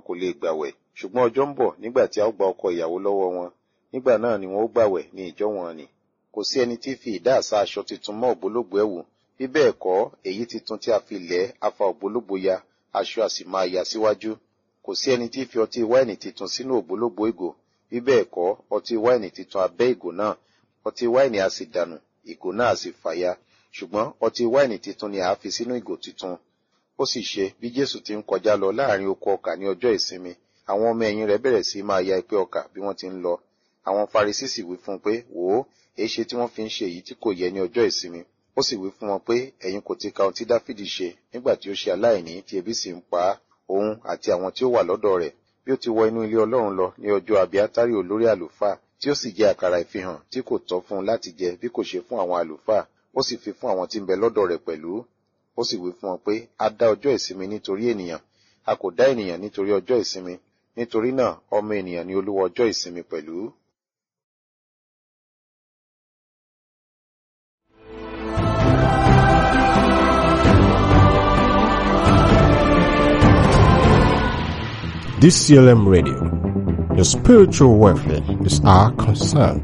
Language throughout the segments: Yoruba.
kò lè gbàwẹ̀ ṣùgbọ́n ọjọ́ ń bọ̀ nígbà tí a ó gba ọkọ ìyàwó lọ́wọ́ wọn nígbà náà ni wọn ó gbàwẹ̀ ní ìjọ wọn ni kò sí ẹni tí fi ìdá àṣà aṣọ tuntun mọ́ ògbólógbòó ẹ̀wù bí bẹ́ẹ̀ kọ́ èyí tuntun tí a fi lẹ̀ afa ògbólógbòó ya aṣọ a sì máa ya síwájú kò sí ẹni tí fi ọtí wáìnì tuntun sínú ògbólógbòó ìgò bí bẹ́ẹ̀ kọ́ ọtí wáìnì tuntun abẹ́ ìgò náà ọtí wáìnì a sì dànù ìgò náà a sì fàya ṣùgbọ́n ọtí wáìnì tuntun ni a fi sínú ìgò tuntun ó sì ṣe bí jésù ti ń kọjá lọ láàrin oko ọkà ní ọjọ́ ìsinmi àwọn ọmọ ẹ̀yìn rẹ̀ bẹ̀rẹ̀ sí máa ya ipé ọkà bí wọ́n ti ń lọ àwọn farisí sì wí fún un pé wò ó èé ṣe tí wọ́n fi ń ṣe èyí tí kò yẹ ní ọjọ́ ìsinmi ó sì wí fún wọn pé ẹ̀yin kò ti ka ohun tí dáfídì ṣe nígbà tí ó ṣe aláìní tí ebi sì ń pa á òun àti àwọn tí ó wà lọ́dọ̀ rẹ̀ bí ó ti wọ inú ilé ọlọ́run lọ ní ọjọ́ abiátárì olórí àlùfáà tí ó sì jẹ àkàrà ìfihàn tí kò tọ́ fún un láti jẹ bí kò ṣe fún àwọn àlùfáà ó sì fi fún àwọn tí ń bẹ lọ́dọ̀ rẹ̀ pẹ̀lú ó sì wí fún wọn pé a dá ọjọ́ ìsinmi nítorí ènìyàn a kò dá ènìyàn nítorí ọjọ́ ìsinmi nítorí náà ọmọ ènìyàn ni olúwa ọjọ́ ìsinmi pẹ̀lú. DCLM Radio. Your spiritual welfare is our concern.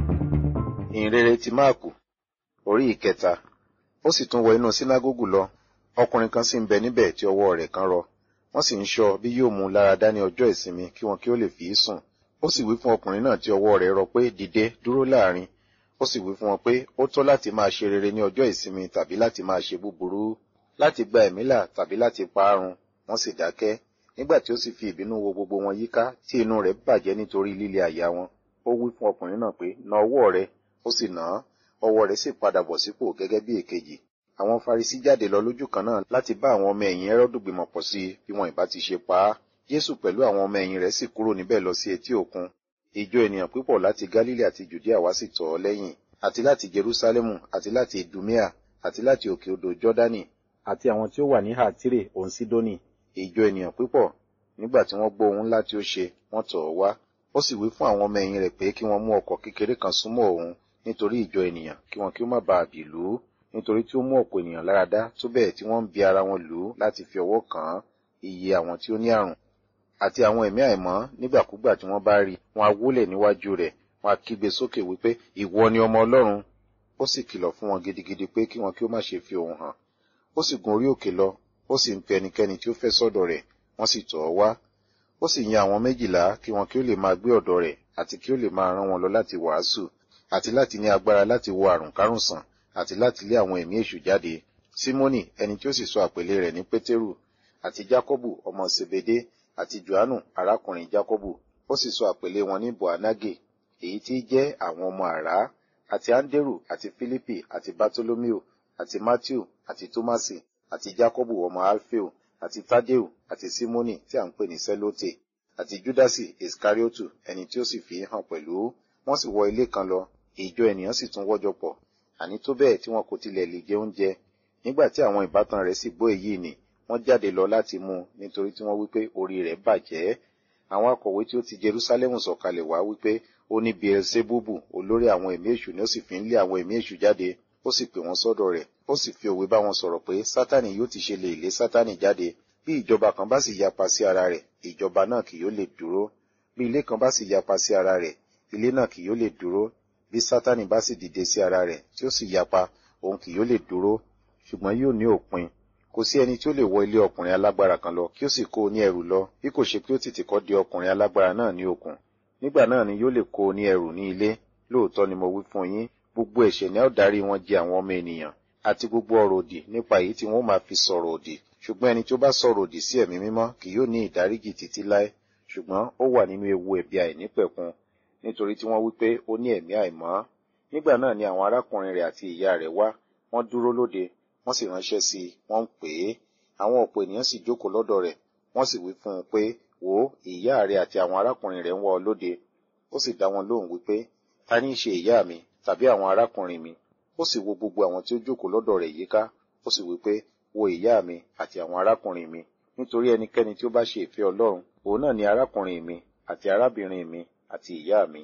ìhìnrere ti máàkù orí ìkẹta ó sì tún wọ inú sínágógù lọ ọkùnrin kan sì ń bẹ níbẹ̀ tí ọwọ́ rẹ̀ kan rọ wọ́n sì ń ṣọ́ bí yóò mú un lára dá ní ọjọ́ ìsinmi kí wọn kí ó lè fi í sùn ó sì wí fún ọkùnrin náà tí ọwọ́ rẹ̀ rọ pé dìde dúró láàrin ó sì wí fún wọn pé ó tọ́ láti máa ṣe rere ní ọjọ́ ìsinmi tàbí láti máa ṣe búburú láti gba ẹ̀mí là tàbí láti pa á run wọ́n sì dákẹ́ nígbà tí ó sì fi ìbínú wo gbogbo wọn yíká tí inú rẹ̀ bàjẹ́ nítorí líle àyà wọn ó wí fún ọkùnrin náà pé na ọwọ́ rẹ̀ ó sì nà án ọwọ́ rẹ̀ sì padà bọ̀ sípò gẹ́gẹ́ bí èkejì àwọn farisí jáde lọ lójú kan náà láti bá àwọn ọmọ ẹ̀yìn ẹrọ́dù gbìmọ̀ pọ̀ sí i bí wọn ìbá ti ṣe pa á jésù pẹ̀lú àwọn ọmọ ẹ̀yìn rẹ̀ sì kúrò níbẹ̀ lọ sí etí òkun ìjọ ènìyàn púpọ̀ láti galilei àti judea wá sì tọ̀ ọ́ lẹ́yìn àti láti jerusalemu àti láti idumea àti láti òkè odò jọ́dánì àti àwọn tí ó wà ní hátírè òun sídónì ìjọ ènìyàn púpọ̀ nígbà tí wọ́n gbọ́ ohun ńlá tí ó ṣe wọ́n tọ̀ ọ́ wá ó sì wí fún àwọn ọmọ ẹ̀yìn rẹ̀ pé kí wọ́n mú ọkọ̀ kékeré kan súnmọ́ òun nítorí ìjọ ènìyàn kí wọn kí ó má bàa bì lù ú nítorí tí ó mú ọ̀pọ̀ ènìyàn lára dá tó bẹ́ẹ̀ tí wọ́n ń bi ara wọn lù ú láti fi ọwọ́ kàn án iye àwọn tí ó ní àrùn àti àwọn ẹ̀mí àìmọ́ nígbàkúgbà tí wọ́n bá rí wọn á wólẹ̀ níwájú rẹ̀ wọn á kígbe sókè wípé ìwọ ni ọmọ ọlọ́run ó sì kìlọ̀ fún wọn gidigidi pé kí wọn kí ó má ṣe fi òun hàn ó sì gun orí òkè lọ ó sì ń pe ẹnikẹ́ni tí ó fẹ́ sọ́dọ̀ rẹ̀ wọ́n sì tọ̀ ọ́ wá ó sì yan àwọn méjìlá kí wọn kí ó lè máa gbé ọ̀dọ̀ rẹ̀ àti kí ó lè máa rán wọn lọ láti wàásù àti láti ní agbára láti wo àrùn kárùn sàn àti láti lé àwọn ẹ̀mí èṣù jáde símónì ẹni tí ó sì sọ àpèlé rẹ̀ ní pétérù àti jákọ́bù ọmọ sebede àti johannu arákùnrin jákọ́bù ó sì sọ àpèlé wọn ní boanage èyí tí jẹ́ àwọn ọmọ àrá àti anderu àti philippi àti bartolomeo àti matthew àti tomasi àti jákọ́bù ọmọ alfeo àti tadeu àti simoni tí à ń pè ní selote àti judasi iskariotu ẹni tí ó sì fi hàn pẹ̀lú wọ́n sì wọ ilé kan lọ ìjọ ènìyàn sì tún wọ́jọ pọ̀ àní tó bẹ́ẹ̀ tí wọn kò tilẹ̀ lè jẹ oúnjẹ nígbà tí àwọn ìbátan rẹ̀ sì gbọ́ èyí ni wọ́n jáde lọ láti mú un nítorí tí wọ́n wípé orí rẹ̀ bàjẹ́ àwọn akọ̀wé tí ó ti jerusalem sọ̀kalẹ̀ wá wípé ó ní beelzebubu olórí àwọn ẹ̀mí èṣù ni ó sì fi ń lé àwọn ẹ̀mí èṣù jáde ó sì pè wọ́n sọ́dọ̀ rẹ̀ ó sì fi òwe bá wọn sọ̀rọ̀ pé sátani yóò ti ṣe lè lé sátani jáde bí ìjọba kan bá sì yapa sí ara rẹ̀ ìjọba náà kì yóò lè dúró bí ilé kan bá sì yapa sí ara rẹ̀ ilé náà kì yóò lè dúró bí sátani bá sì dìde sí ara rẹ̀ tí ó sì yapa òun kì yóò lè dúró ṣùgbọ́n yóò ní òpin kò sí ẹni tí ó lè wọ ilé ọkùnrin alágbára kan lọ kí ó sì kó o ní ẹrù lọ bí kò ṣe pé ó tètè kọ́ di ọkùnrin alágbára náà ní okùn nígbà náà ni yóò lè kó o ní ẹrù ní ilé lóòótọ́ ni mo wí fún yín gbogbo ẹ̀ṣẹ̀ ni a ó darí wọn jẹ àwọn ọmọ ènìyàn àti gbogbo ọ̀rọ̀ òdì nípa èyí tí wọ́n máa fi sọ̀rọ̀ òdì ṣùgbọ́n ẹni tí ó bá sọ̀rọ̀ òdì sí ẹ̀mí mímọ́ kì yóò ní ìdáríjì títí láé ṣùgbọ́n ó wà nínú ewu ẹ̀bi àìnípẹ̀kun nítorí tí wọ́n wí pé ó ní ẹ̀mí àìmọ́ nígbà náà ni àwọn arákùnrin rẹ̀ àti ìyá rẹ̀ wá wọ́n dúró lóde wọ́n sì ránṣẹ́ sí i wọ́n ń pè é àwọn ọ̀pọ̀ ènìyàn sì jókòó lọ́dọ̀ rẹ̀ wọ́n sì wí fún un pé wò ó ìyá rẹ̀ àti àwọn arákùnrin rẹ̀ ń wá ọ lóde ó sì dá wọn lóhùn wípé ta ní í ṣe ìyá mi tàbí àwọn arákùnrin mi ó sì wo gbogbo àwọn tí ó jókòó lọ́dọ̀ rẹ̀ yíká ó sì wí pé wo ìyá mi àti àwọn arákùnrin mi nítorí ẹnikẹ́ni tí ó bá ṣe ìfẹ́ ọlọ́run òun náà ni arákùnrin mi àti arábìnrin mi àti ìyá mi.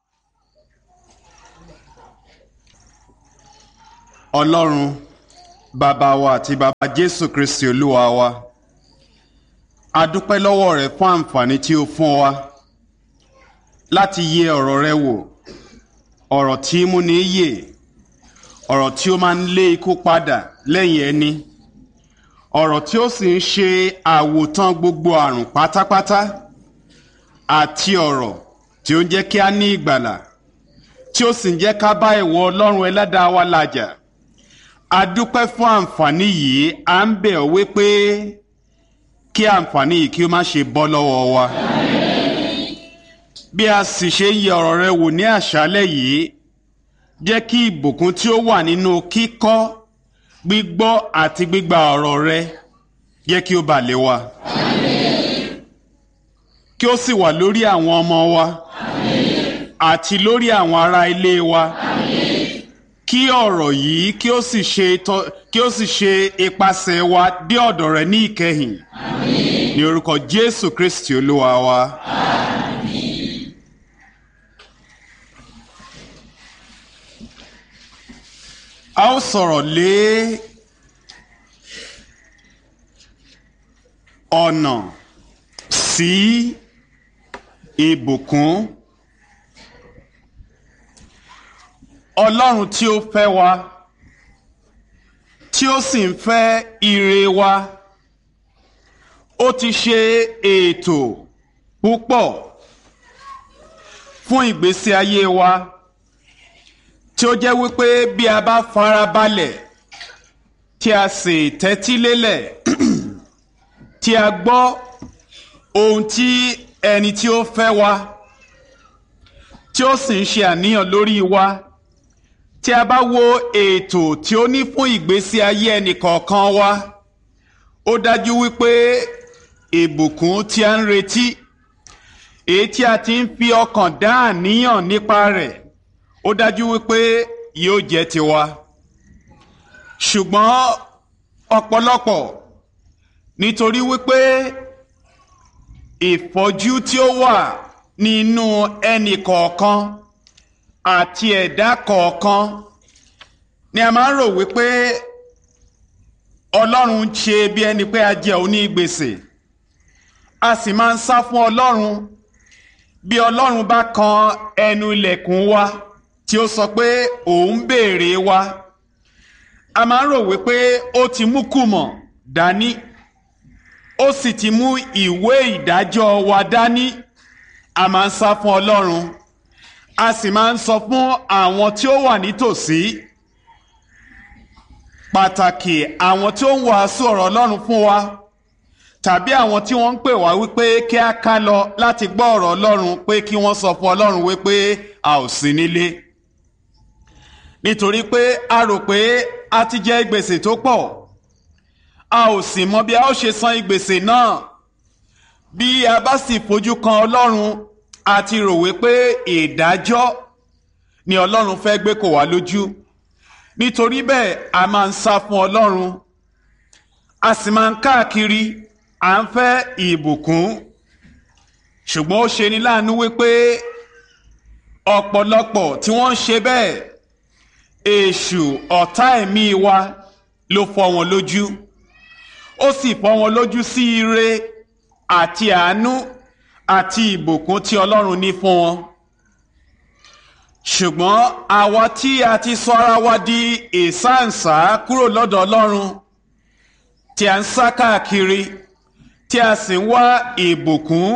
ọlọ́run bàbá wa àti bàbá jésù kristi olúwa wa a dúpẹ́ lọ́wọ́ rẹ fún àǹfààní tí o fún wa láti yẹ ọ̀rọ̀ rẹ wò ọ̀rọ̀ tí mú ní yè ọ̀rọ̀ tí ó máa ń lé ikú padà lẹ́yìn ẹni ọ̀rọ̀ tí ó sì ń ṣe àwòtán gbogbo àrùn pátápátá àti ọ̀rọ̀ tí ó ń jẹ́ kí a ní ìgbàlà tí ó sì ń jẹ́ ká bá ìwọ ọlọ́run ẹlẹ́dàá wa làjà a dúpẹ́ fún àǹfààní yìí à ń bẹ̀ ọ́ wípé kí àǹfààní yìí kí ó má ṣe bọ́ lọ́wọ́ wa. bí a sì ṣe ń yẹ ọ̀rọ̀ rẹ wò ní àṣálẹ́ yìí jẹ́ kí ìbùkún tí ó wà nínú kíkọ́ gbígbọ́ àti gbígba ọ̀rọ̀ rẹ jẹ́ kí ó bà lé wa. kí ó sì wà lórí àwọn ọmọ wa àti lórí àwọn ará ilé wa. Kí ọ̀rọ̀ yìí kí ó sì ṣe kí ó sì ṣe ipasẹ̀ wa dé ọ̀dọ̀ rẹ ní ìkẹyìn. Ní orúkọ Jésù Kristi Olúwa wa. A ó sọ̀rọ̀ lé ọ̀nà sí ìbùkún. Ọlọ́run tí ó fẹ́ wa tí ó sì ń fẹ́ ire wa ó ti ṣe ètò púpọ̀ fún ìgbésí ayé wa tí ó jẹ́ wípé bí a bá farabalẹ̀ tí a sì tẹ́tí lélẹ̀ tí a gbọ́ ohun tí ẹni tí ó fẹ́ wa tí ó sì ń ṣe àníyàn lórí wa tí a bá wo ètò tí ó ní fún ìgbésí ayé ẹnìkọ̀ọ̀kan wa ó dájú wípé ìbùkún tí a ń retí èyí tí a ti ń fi ọkàn dá àníyàn nípa rẹ̀ ó dájú wípé yóò jẹ́ tiwa ṣùgbọ́n ọ̀pọ̀lọpọ̀ nítorí wípé ìfọ́jú tí ó wà nínú ẹnìkọ̀ọ̀kan àti ẹ̀dá kọ̀ọ̀kan ni a máa ń rò wípé ọlọ́run ń ṣe bí ẹni pé a jẹ òní gbèsè a sì máa ń sá fún ọlọ́run bí ọlọ́run bá kan ẹnu ilẹ̀kùn wa tí ó sọ pé òun béèrè wa a máa ń rò wípé ó ti mú kùmọ̀ dání ó sì ti mú ìwé ìdájọ́ wa dání a máa ń sá fún ọlọ́run a sì máa ń sọ fún àwọn tí ó wà nítòsí pàtàkì àwọn tí ó ń wàásù ọ̀rọ̀ Ọlọ́run fún wa tàbí àwọn tí wọ́n ń pè wá wípé kí a ká lọ láti gbọ́ ọ̀rọ̀ Ọlọ́run pé kí wọ́n sọ fún Ọlọ́run wípé a ò sí nílé nítorí pé a rò pé a ti jẹ gbèsè tó pọ̀ a ò sì mọ bí a ó ṣe san gbèsè náà bí a bá sì fojú kan Ọlọ́run a ti rò wípé ìdájọ́ ni ọlọ́run fẹ́ gbé kò wá lójú nítorí bẹ́ẹ̀ a máa ń sá fún ọlọ́run a sì máa ń káàkiri à ń fẹ́ ìbùkún ṣùgbọ́n ó ṣe ní láàánú wípé ọ̀pọ̀lọpọ̀ tí wọ́n ń ṣe bẹ́ẹ̀ èṣù ọ̀tá ẹ̀mí wa ló fọ́ wọn lójú ó sì fọ́ wọn lójú sí ire àti àánú àti ìbùkún tí ọlọ́run ní fún wọn. ṣùgbọ́n àwa tí a ti sọ ara wa di ìsáǹsá kúrò lọ́dọ̀ ọlọ́run tí a ń sá káàkiri tí a sì ń wá ìbùkún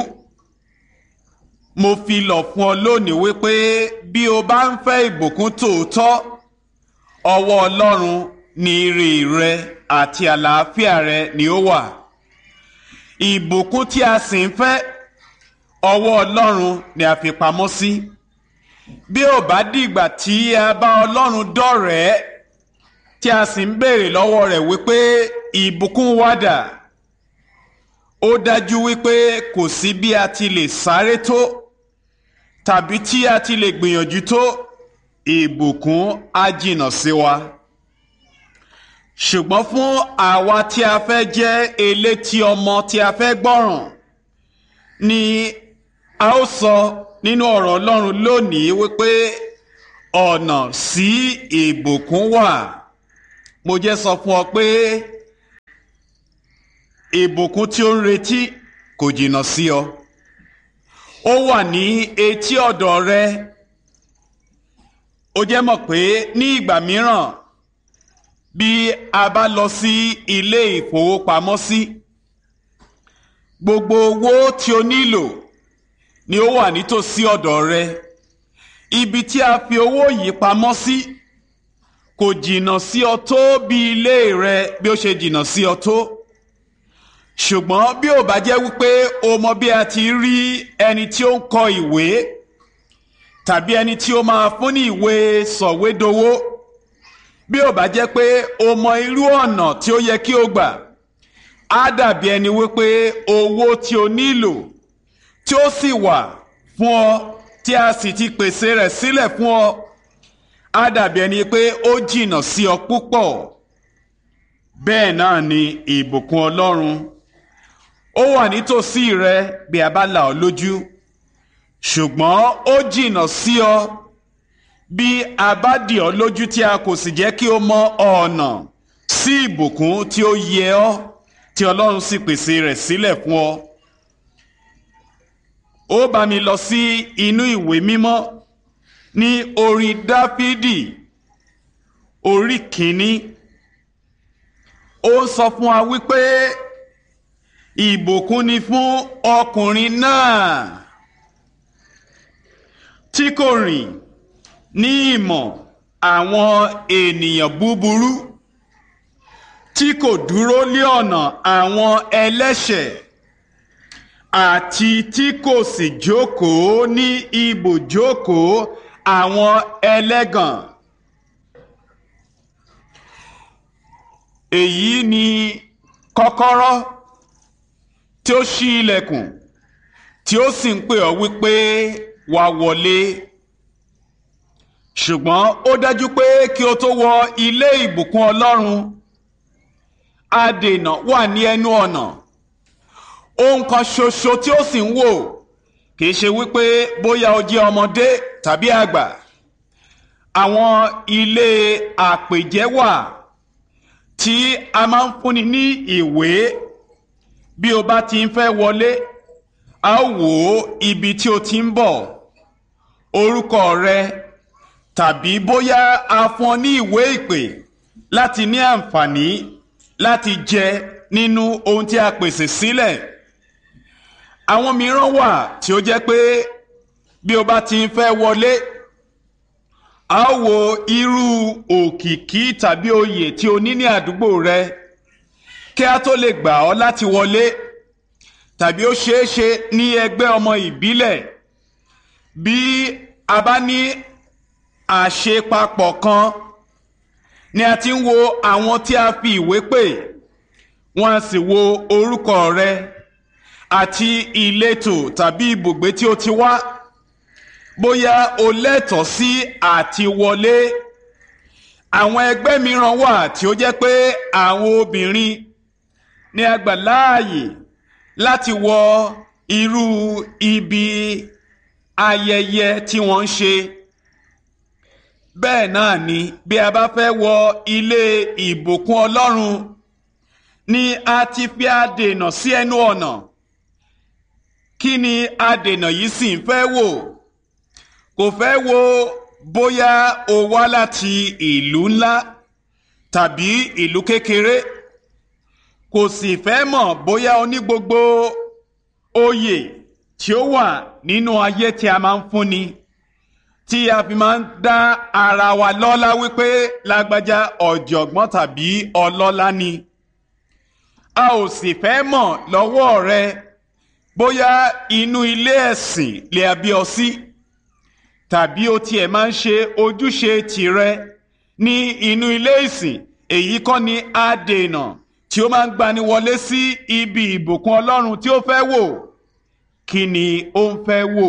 mo fi lọ̀ fún ọ lónìí wípé bí o bá ń fẹ́ ìbùkún tòótọ́ ọwọ́ ọlọ́run ní ire rẹ àti àlàáfíà rẹ ni ó wà ìbùkún tí a sì ń fẹ́ ọwọ́ ọlọ́run ni a fi pamọ́ sí bí ò bá dìgbà tí a bá ọlọ́run dọ̀rẹ́ tí a sì ń béèrè lọ́wọ́ rẹ̀ wípé ìbùkún wá dà ó dájú wípé kò sí bí a ti lè sáré tó tàbí tí a ti lè gbìyànjú tó ìbùkún á jìnnà sí wa ṣùgbọ́n fún àwa tí a fẹ́ jẹ́ elétí ọmọ tí a fẹ́ gbọ́ràn ni a ó sọ nínú ọ̀rọ̀ Ọlọ́run lónìí wípé ọ̀nà sí ìbùkún wà mo jẹ́ sọ fún ọ pé ìbùkún tí ó ń retí kò jìnnà sí ọ ó wà ní etí ọ̀dọ̀ rẹ ó jẹ́ mọ̀ pé ní ìgbà mìíràn bí a bá lọ sí ilé ìfowópamọ́sí gbogbo owó tí o nílò ni ó wà nítòsí ọ̀dọ̀ rẹ ibi tí a fi owó yìí pamọ́ sí kò jìnnà sí ọ tó bí ilé rẹ bí ó ṣe jìnnà sí ọ tó ṣùgbọ́n bí ò bá jẹ́ wípé o mọ bí a ti rí ẹni tí ó ń kọ ìwé tàbí ẹni tí ó máa fún ní ìwé sọ̀wédowó bí ò bá jẹ́ pé o mọ irú ọ̀nà tí ó yẹ kí o gbà á dàbí ẹni wípé owó tí o nílò tí ó sì wà fún ọ tí a sì ti pèsè rẹ̀ sílẹ̀ fún ọ á dàbí ẹni pé ó jìnnà sí ọ púpọ̀ bẹ́ẹ̀ náà ni ìbùkún Ọlọ́run ó wà nítòsí rẹ bí a bá là ọ́ lójú ṣùgbọ́n ó jìnnà sí ọ bí a bá dì ọ́ lójú tí a kò sì jẹ́ kí o mọ ọ̀nà sí ìbùkún tí ó yẹ ọ́ tí Ọlọ́run sì pèsè rẹ̀ sílẹ̀ fún ọ. ó bá mi lọ sí inú ìwé mímọ́ ní orin Dáfídì orí kìíní ó sọ fún wa wípé ìbùkún ni fún ọkùnrin náà tí kò rìn ní ìmọ̀ àwọn ènìyàn búburú tí kò dúró lé ọ̀nà àwọn ẹlẹ́ṣẹ̀ àti tí kò sì jókòó ní ibùjókòó àwọn ẹlẹ́gàn. èyí ni kọ́kọ́rọ́ tí ó ṣí ilẹ̀kùn tí ó sì ń pè ọ́ wípé wá wọlé ṣùgbọ́n ó dájú pé kí o tó wọ ilé ìbùkún Ọlọ́run adènà wà ní ẹnu ọ̀nà ohun kan ṣoṣo tí ó sì ń wò kìí ṣe wípé bóyá o jẹ́ ọmọdé tàbí àgbà àwọn ilé àpèjẹ wà tí a máa ń fúnni ní ìwé bí o bá ti ń fẹ́ wọlé a ó wò ó ibi tí o ti ń bọ̀ orúkọ rẹ tàbí bóyá a fún ọ ní ìwé ìpè láti ní àǹfààní láti jẹ nínú ohun tí a pèsè sílẹ̀ àwọn mìíràn wà tí ó jẹ́ pé bí o bá ti ń fẹ́ wọlé a ó wo irú òkìkí tàbí oyè tí o ní ní àdúgbò rẹ kí a tó lè gbà ọ́ láti wọlé tàbí ó ṣeé ṣe ní ẹgbẹ́ ọmọ ìbílẹ̀ bí a bá ní àṣepapọ̀ kan ni a ti ń wo àwọn tí a fi ìwé pè wọ́n á sì wo orúkọ rẹ àti ìletò tàbí ibùgbé tí o ti wá bóyá o lẹ́tọ̀ọ́ sí àti wọlé àwọn ẹgbẹ́ mìíràn wà tí ó jẹ́ pé àwọn obìnrin ní a gbà láàyè láti wọ irú ibi ayẹyẹ tí wọ́n ń ṣe bẹ́ẹ̀ náà ni bí a bá fẹ́ wọ ilé ìbùkún Ọlọ́run ni a ti fi adènà sí ẹnu ọ̀nà kí ni adènà yìí sì ń fẹ́ wò kò fẹ́ wo bóyá o wá láti ìlú ńlá tàbí ìlú kékeré kò sì fẹ́ mọ̀ bóyá o ní gbogbo oyè tí ó wà nínú ayé tí a máa ń fúnni tí a fi máa ń dá ara wa lọ́lá wípé lágbájá ọ̀jọ̀gbọ́n tàbí ọlọ́lá ni a ò sì fẹ́ mọ̀ lọ́wọ́ rẹ bóyá inú ilé ẹ̀sìn lè a bí ọ sí tàbí o tiẹ̀ máa ń ṣe ojúṣe tìrẹ ní inú ilé ìsìn èyí kọ́ ni adènà tí ó máa ń gbani wọlé sí ibi ìbùkún Ọlọ́run tí ó fẹ́ wò kí ni ó ń fẹ́ wò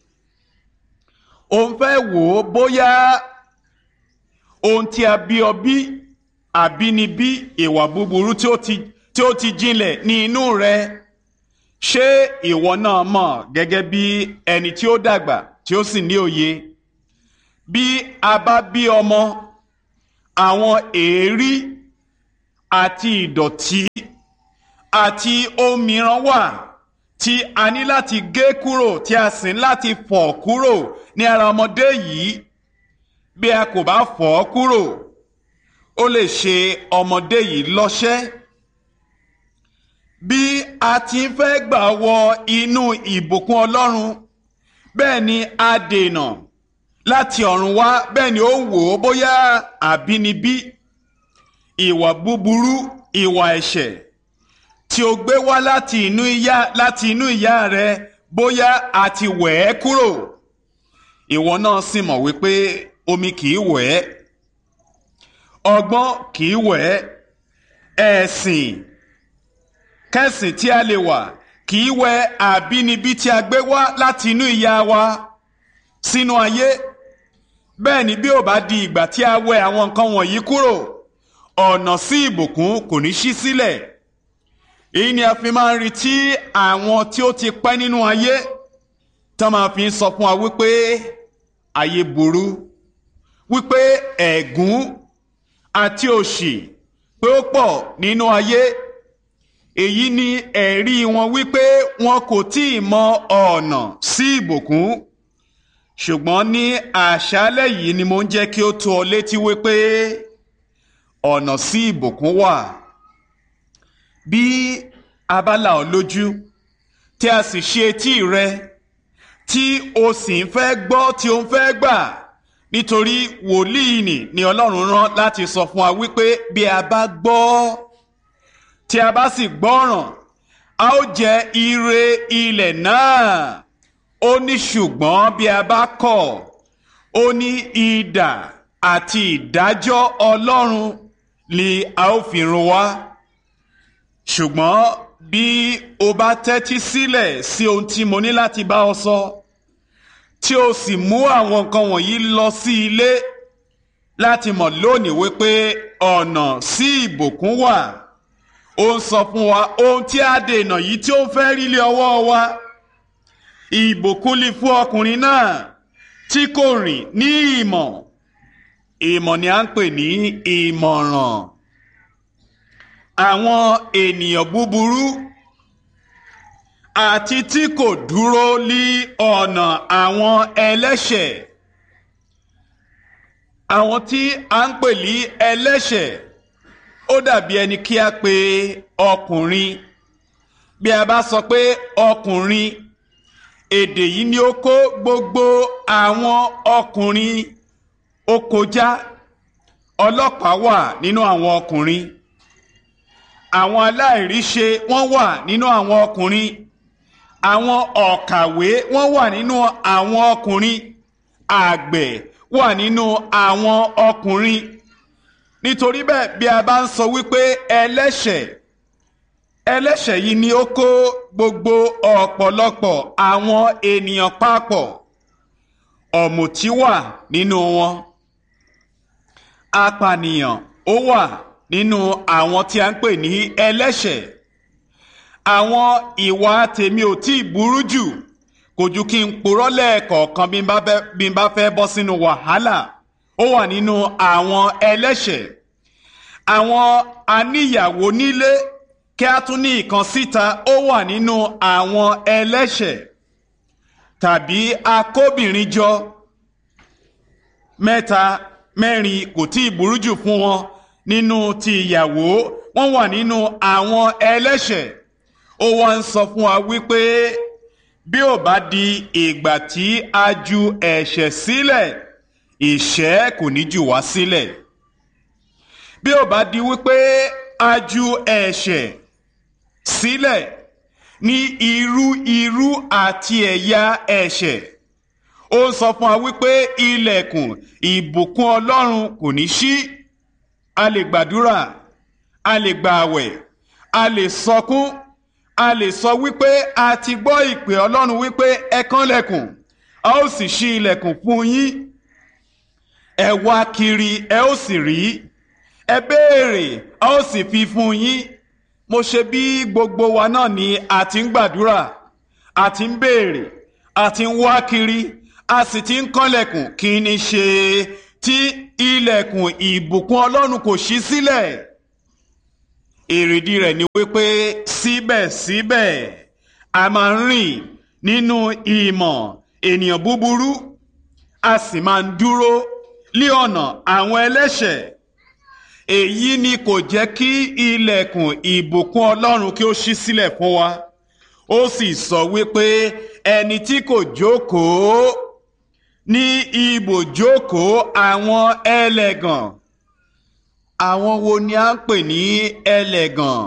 ó ń fẹ́ wò ó bóyá ohun tí a bí ọ bí àbínibí ìwà búburú tí ó ti tí ó ti jinlẹ̀ ní inú rẹ ṣé ìwọ náà mọ̀ gẹ́gẹ́ bí ẹni tí ó dàgbà tí ó sì ní òye bí a bá bí ọmọ àwọn èérí àti ìdọ̀tí àti ohun mìíràn wà tí a ní láti gé kúrò tí a sì ní láti fọ̀ kúrò ní ara ọmọdé yìí bí a kò bá fọ̀ ọ́ kúrò ó lè ṣe ọmọdé yìí lọ́ṣẹ́ bí a ti ń fẹ́ gbà wọ inú ìbùkún Ọlọ́run bẹ́ẹ̀ ni a dènà láti ọ̀run wá bẹ́ẹ̀ ni ó ń wò ó bóyá àbínibí ìwà búburú ìwà ẹ̀ṣẹ̀ tí o gbé wá láti inú ìyá láti inú ìyá rẹ bóyá a ti wẹ̀ ẹ́ kúrò ìwọ náà sì mọ̀ wípé omi kì í wẹ̀ ẹ́ ọgbọ́n kì í wẹ̀ ẹ́ ẹ̀sìn kẹ́sìn tí a lè wà kì í wẹ̀ àbínibí tí a gbé wá láti inú ìyá wa sínú ayé bẹ́ẹ̀ ni bí ó bá di ìgbà tí a wẹ̀ àwọn nǹkan wọ̀nyí kúrò ọ̀nà sí ìbùkún kò ní ṣí sílẹ̀ èyí ni a fi máa ń retí àwọn tí ó ti pẹ́ nínú ayé tí wọ́n máa fi ń sọ fún wa wípé ayé burú wípé ẹ̀gún àti òṣì pé ó pọ̀ nínú ayé èyí ni ẹ̀rí wọn wípé wọn kò tí ì mọ ọ̀nà sí ìbùkún ṣùgbọ́n ní àṣálẹ́ yìí ni mo ń jẹ́ kí ó tó ọ létí wípé ọ̀nà sí ìbùkún wà bí a bá là ọ́ lójú tí a sì ṣe etí rẹ tí o sì ń fẹ́ gbọ́ tí o ń fẹ́ gbà nítorí wòlíì nì ni Ọlọ́run rán láti sọ fún wa wípé bí a bá gbọ́ tí a bá sì gbọ́ràn a ó jẹ ire ilẹ̀ náà ó ní ṣùgbọ́n bí a bá kọ̀ ó ní idà àti ìdájọ́ Ọlọ́run ni a ó fi run wá ṣùgbọ́n bí o bá tẹ́tí sílẹ̀ sí ohun tí mo ní láti bá ọ sọ tí o sì mú àwọn nǹkan wọ̀nyí lọ sí ilé láti mọ̀ lónìí wípé ọ̀nà sí ìbùkún wà ó ń sọ fún wa ohun tí a dènà yìí tí ó fẹ́ rí lé ọwọ́ wa ìbùkún lè fún ọkùnrin náà tí kò rìn ní ìmọ̀ ìmọ̀ ni à ń pè ní ìmọ̀ràn àwọn ènìyàn búburú àti tí kò dúró lí ọ̀nà àwọn ẹlẹ́ṣẹ̀ àwọn tí a ń pè ní ẹlẹ́ṣẹ̀ ó dàbí ẹni kí a pe ọkùnrin bí a bá sọ pé ọkùnrin èdè yìí ni ó kó gbogbo àwọn ọkùnrin ó kọjá ọlọ́pàá wà nínú àwọn ọkùnrin àwọn aláìríṣe wọ́n wà nínú àwọn ọkùnrin àwọn ọ̀kàwé wọ́n wà nínú àwọn ọkùnrin àgbẹ̀ wà nínú àwọn ọkùnrin nítorí bẹ́ẹ̀ bí a bá ń sọ wípé ẹlẹ́ṣẹ̀ ẹlẹ́ṣẹ̀ yìí ni ó kó gbogbo ọ̀pọ̀lọpọ̀ àwọn ènìyàn papọ̀ ọ̀mùtí wà nínú wọn apànìyàn ó wà nínú àwọn tí a ń pè ní ẹlẹ́ṣẹ̀ àwọn ìwà tèmi ò tí ì burú jù kò ju kí n purọ́ lẹ́ẹ̀kọ̀ọ̀kan bí n bá fẹ́ bọ́ sínú wàhálà ó wà nínú àwọn ẹlẹ́ṣẹ̀ àwọn aníyàwó nílé kí a tún ní ìkan síta ó wà nínú àwọn ẹlẹ́ṣẹ̀ tàbí akóbìnrin jọ mẹ́ta mẹ́rin kò tí ì burú jù fún wọn nínú ti ìyàwó wọ́n wà nínú àwọn ẹlẹ́ṣẹ̀ ó wá ń sọ fún wa wípé bí ò bá di ìgbà tí a ju ẹ̀ṣẹ̀ sílẹ̀ ìṣẹ́ kò ní jù wá sílẹ̀ bí ò bá di wípé a ju ẹ̀ṣẹ̀ sílẹ̀ ní irú irú àti ẹ̀yà ẹ̀ṣẹ̀ ó ń sọ fún wa wípé ilẹ̀kùn ìbùkún Ọlọ́run kò ní ṣí a lè gbàdúrà a lè gba àwẹ̀ a lè sọkún a lè sọ wípé a ti gbọ́ ìpè Ọlọ́run wípé ẹ kànlẹ̀kùn a ó sì ṣí ilẹ̀kùn fún yín ẹ wá kiri ẹ ó sì rí ẹ béèrè a ó sì fi fún yín mo ṣe bí gbogbo wa náà ni a ti ń gbàdúrà a ti ń béèrè a ti ń wá kiri a sì ti ń kànlẹ̀kùn kí ni ṣe tí ilẹ̀kùn ìbùkún Ọlọ́run kò ṣí sílẹ̀ èrèdí rẹ̀ ni wípé síbẹ̀síbẹ̀ a máa ń rìn nínú ìmọ̀ ènìyàn búburú a sì máa ń dúró lé ọ̀nà àwọn ẹlẹ́ṣẹ̀ èyí ni kò jẹ́ kí ilẹ̀kùn ìbùkún ọlọ́run kí ó ṣí sílẹ̀ fún wa ó sì sọ wípé ẹni tí kò jókòó ní ibùjókòó àwọn ẹlẹ́gàn àwọn wo ni a ń pè ní ẹlẹ́gàn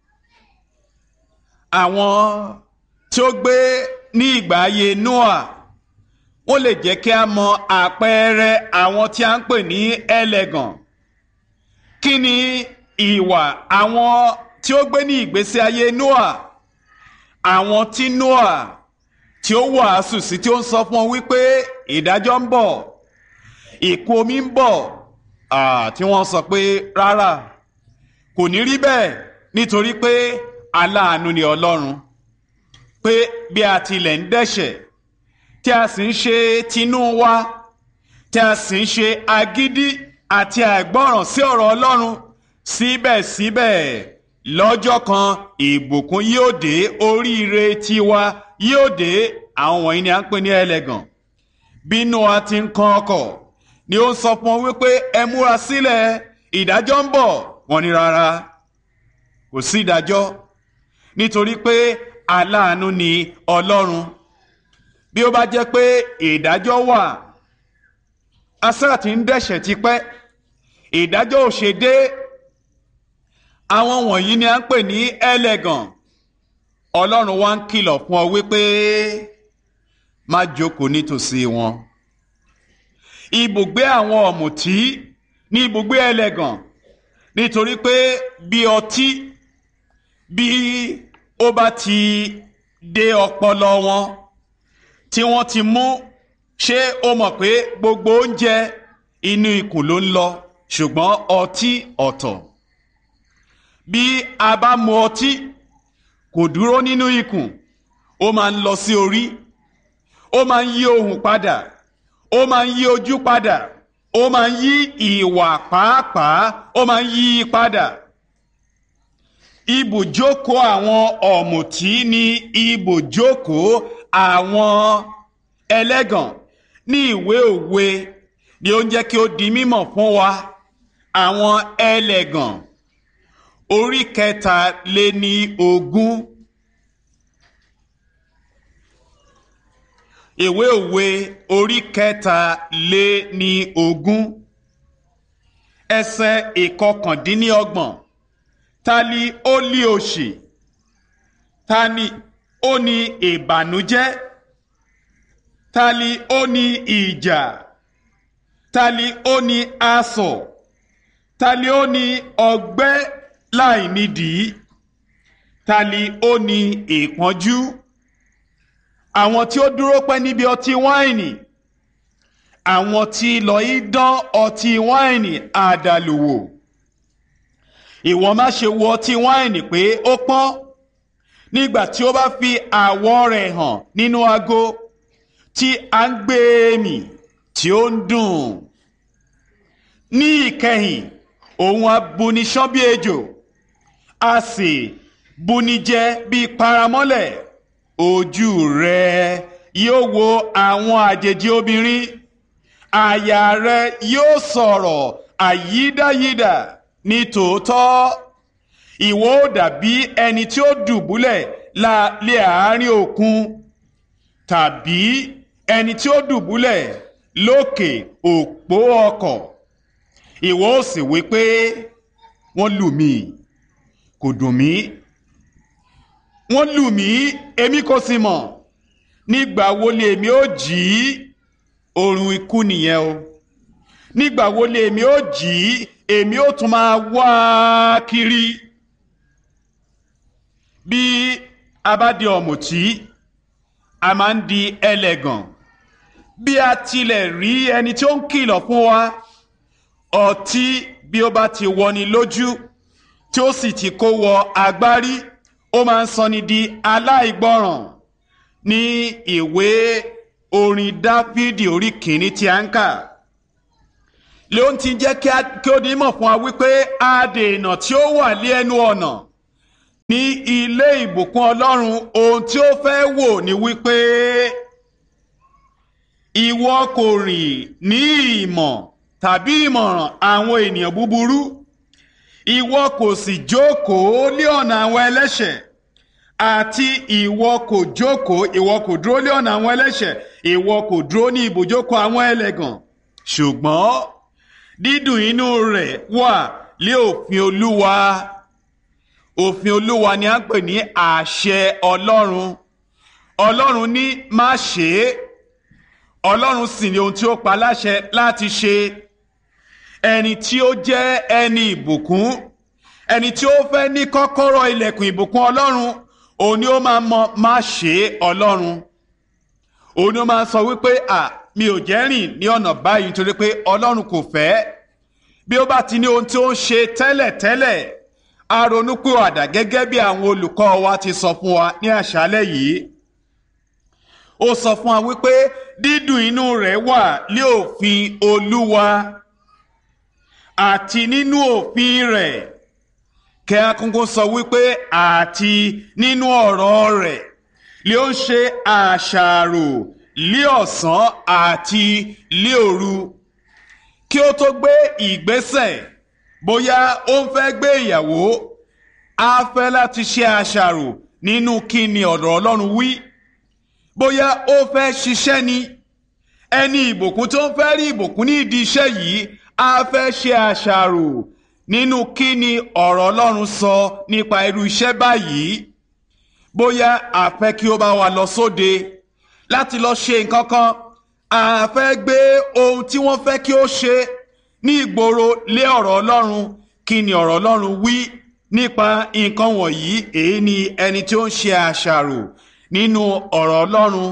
àwọn tí ó gbé ní ìgbà ayé Noah wọ́n lè jẹ́ kí a mọ àpẹẹrẹ àwọn tí a ń pè ní ẹlẹ́gàn kí ni ìwà àwọn tí ó gbé ní ìgbésí ayé Noah àwọn tí Noah tí ó wàásù sí tí ó ń sọ fún ọ wípé ìdájọ́ ń bọ̀ ìkún omi ń bọ̀ tí wọ́n sọ pé rárá kò ní rí bẹ́ẹ̀ nítorí pé aláàánú ni Ọlọ́run pé bí a tilẹ̀ ń dẹ́ṣẹ̀ tí a sì ń ṣe tinú wa tí a sì ń ṣe agídí àti àìgbọ́ràn sí ọ̀rọ̀ Ọlọ́run síbẹ̀síbẹ̀ lọ́jọ́ kan ìbùkún yóò dé oríire tiwa yóò dé àwọn wọ̀nyí ni à ń pè ní ẹlẹ́gàn bí Nóà ti ń kan ọkọ̀ ni ó ń sọ fún wọn wípé ẹ múra sílẹ̀ ìdájọ́ ń bọ̀ wọ́n ní rárá kò sí ìdájọ́ nítorí pé aláàánú ni Ọlọ́run bí ó bá jẹ́ pé ìdájọ́ wà asáà ti ń dẹ̀ṣẹ̀ tipẹ́ ìdájọ́ ò ṣe dé àwọn wọ̀nyí ni à ń pè ní ẹlẹ́gàn ọlọ́run wá ń kìlọ̀ fún ọ wípé má jókòó nítòsí wọn ibùgbé àwọn ọ̀mùtí ní ibùgbé ẹlẹ́gàn nítorí pé bí ọtí bí ó bá ti dé ọpọlọ wọn tí wọ́n ti mú ṣé o mọ̀ pé gbogbo oúnjẹ inú ikùn ló ń lọ ṣùgbọ́n ọtí ọ̀tọ̀ bí a bá mu ọtí kò dúró nínú ikùn ó máa ń lọ sí orí ó máa ń yí ohùn padà ó máa ń yí ojú padà ó máa ń yí ìwà pàápàá ó máa ń yí padà ibùjókòó àwọn ọ̀mùtí ni ibùjókòó àwọn ẹlẹ́gàn ní ìwé òwe ni ó ń jẹ́ kí ó di mímọ̀ fún wa àwọn ẹlẹ́gàn orí kẹta lé ní ogún ìwé òwe orí kẹta lé ní ogún ẹsẹ̀ ìkọkàndínníọgbọ̀n ta ni ó lé òṣì ta ni ó ní ìbànújẹ́ ta ni ó ní ìjà ta ni ó ní asọ̀ ta ni ó ní ọgbẹ́ láì nídìí ta ni ó ní ìpọ́njú àwọn tí ó dúró pẹ́ níbi ọtí wáìnì àwọn tí lọ í dán ọtí wáìnì àdàlùwò ìwọ má ṣe wo ọtí wáìnì pé ó pọ́n nígbà tí ó bá fi àwọ̀ rẹ̀ hàn nínú ago tí a ń gbé mì tí ó ń dùn ní ìkẹyìn òun abuniṣán bí ejò a sì bunijẹ bí paramọ́lẹ̀ ojú rẹ yóò wo àwọn àjèjì obìnrin àyà rẹ yóò sọ̀rọ̀ àyídáyídà ní tòótọ́ ìwọ ó dàbí ẹni tí ó dùbúlẹ̀ lé àárín òkun tàbí ẹni tí ó dùbúlẹ̀ lókè òpó ọkọ̀ ìwọ ó sì wí pé wọ́n lù mí kò dùn mí wọ́n lù mí èmi kò sì mọ̀ nígbà wo lè èmi ó jí oorun ikú nìyẹn o nígbà wo lè èmi ó jí èmi ó tún máa wá kiri bí a bá di ọ̀mùtí a máa ń di ẹlẹ́gàn bí a tilẹ̀ rí ẹni tí ó ń kìlọ̀ fún wa ọtí bí ó bá ti wọni lójú tí ó sì ti kó wọ agbárí ó máa ń sọni di aláìgbọràn ní ìwé orin dáfídì orí kìíní tí a ń kà ló ń ti jẹ́ kí ó di mọ̀ fún wa wípé adènà tí ó wà lé ẹnu ọ̀nà ní ilé ìbùkún ọlọ́run ohun tí ó fẹ́ wò ni wípé ìwọ kò rìn ní ìmọ̀ tàbí ìmọ̀ràn àwọn ènìyàn búburú ìwọ kò sì jókòó lé ọ̀nà àwọn ẹlẹ́ṣẹ̀ àti ìwọ kò jókòó ìwọ kò dúró lé ọ̀nà àwọn ẹlẹ́ṣẹ̀ ìwọ kò dúró ní ibùjókòó àwọn ẹlẹ́gàn ṣùgbọ́n dídùn inú rẹ̀ wà lé òfin olúwa òfin olúwa ni a ń pè ní àṣẹ ọlọ́run ọlọ́run ní má ṣe é ọlọ́run sì ni ohun tí ó pa láṣẹ láti ṣe ẹni tí ó jẹ́ ẹni ìbùkún ẹni tí ó fẹ́ ní kọ́kọ́rọ́ ilẹ̀kùn ìbùkún ọlọ́run òun ni ó máa mọ má ṣe ọlọ́run òun ni ó máa sọ wípé à mi ò jẹ́ rìn ní ọ̀nà báyìí nítorí pé ọlọ́run kò fẹ́ bí ó bá ti ní ohun tí ó ń ṣe tẹ́lẹ̀tẹ́lẹ̀ a ronúpìwàdà gẹ́gẹ́ bí àwọn olùkọ́ wa ti sọ fún wa ní àṣálẹ́ yìí ó sọ fún wa wípé dídùn inú rẹ̀ wà lé òfin olúwa àti nínú òfin rẹ̀ kẹ́ akókó sọ wípé àti nínú ọ̀rọ̀ rẹ̀ lé ó ń ṣe àṣàrò lé ọ̀sán àti lé òru kí ó tó gbé ìgbésẹ̀ bóyá ó ń fẹ́ gbé ìyàwó á fẹ́ láti ṣe àṣàrò nínú kí ni ọ̀rọ̀ ọlọ́run wí bóyá ó fẹ́ ṣiṣẹ́ ni ẹni ìbùkún tó ń fẹ́ rí ìbùkún ní ìdí iṣẹ́ yìí á fẹ́ ṣe àṣàrò nínú kí ni ọ̀rọ̀ ọlọ́run sọ nípa irú iṣẹ́ báyìí bóyá a fẹ́ kí ó bá wa lọ sóde láti lọ ṣe nǹkan kan a fẹ́ gbé ohun tí wọ́n fẹ́ kí ó ṣe ní ìgboro lé ọ̀rọ̀ ọlọ́run kí ni ọ̀rọ̀ ọlọ́run wí nípa nǹkan wọ̀nyí èyí ni ẹni tí ó ń ṣe àṣàrò nínú ọ̀rọ̀ ọlọ́run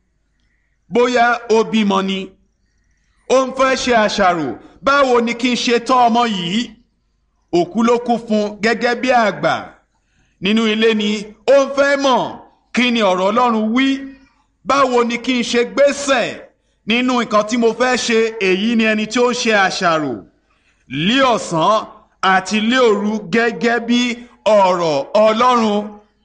bóyá ó bímọ ni ó ń fẹ́ ṣe àṣàrò báwo ni kí n ṣe tọ́ ọmọ yìí òkú ló kú fún gẹ́gẹ́ bí àgbà nínú ilé ni ó ń fẹ́ mọ̀ kí ni ọ̀rọ̀ ọlọ́run wí báwo ni kí n ṣe gbésẹ̀ nínú nǹkan tí mo fẹ́ ṣe èyí ni ẹni tí ó ń ṣe àṣàrò lé ọ̀sán àti lé òru gẹ́gẹ́ bí ọ̀rọ̀ ọlọ́run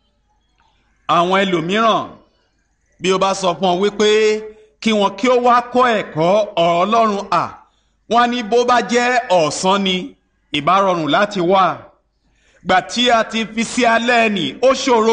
àwọn ẹlòmíràn bí o bá sọ fún ọ wípé kí wọn kí ó wá kọ́ ẹ̀kọ́ ọ̀rọ̀ ọlọ́run à wọ́n ní bó bá jẹ́ ọ̀sán ni ìbá rọrùn láti wà gbà tí a ti fi sí alẹ́ nì ó ṣòro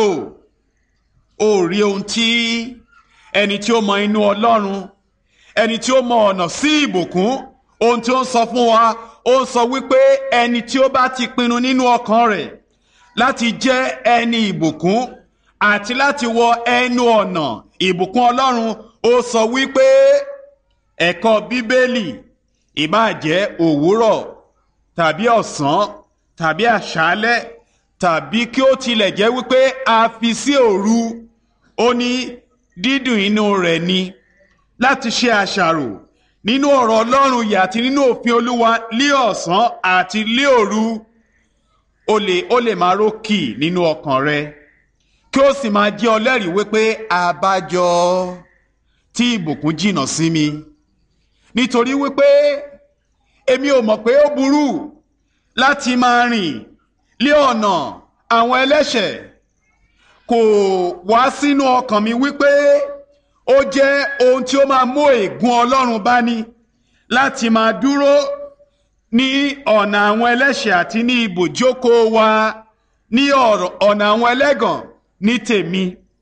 ó rí ohun tí ẹni tí ó mọ inú ọlọ́run ẹni tí ó mọ ọ̀nà sí ìbùkún ohun tí ó ń sọ fún wa ó ń sọ wípé ẹni tí ó bá ti pinnu nínú ọkàn rẹ̀ láti jẹ́ ẹni ìbùkún àti láti wọ ẹnu ọ̀nà ìbùkún ọlọ́run ó sọ wípé ẹ̀kọ́ bíbélì ìbáà jẹ́ òwúrọ̀ tàbí ọ̀sán tàbí àṣálẹ́ tàbí kí ó tilẹ̀ jẹ́ wípé a fi sí òru ó ní dídùn inú rẹ̀ ni láti ṣe àṣàrò nínú ọ̀rọ̀ ọlọ́run yìí àti nínú òfin olúwa lé ọ̀sán àti lé òru ó lè ó lè máa rókì nínú ọkàn rẹ kí ó sì máa jẹ́ ọlẹ́rìí wípé àbájọ tí ìbùkún jìnnà sí mi nítorí wípé èmi ò mọ̀ pé ó burú láti máa rìn lé ọ̀nà àwọn ẹlẹ́ṣẹ̀ kò wá sínú ọkàn mi wípé ó jẹ́ ohun tí ó máa mú ègún ọlọ́run bá ní láti máa dúró ní ọ̀nà àwọn ẹlẹ́ṣẹ̀ àti ní ibùjókòó wa ní ọ̀nà àwọn ẹlẹ́gàn ní tèmi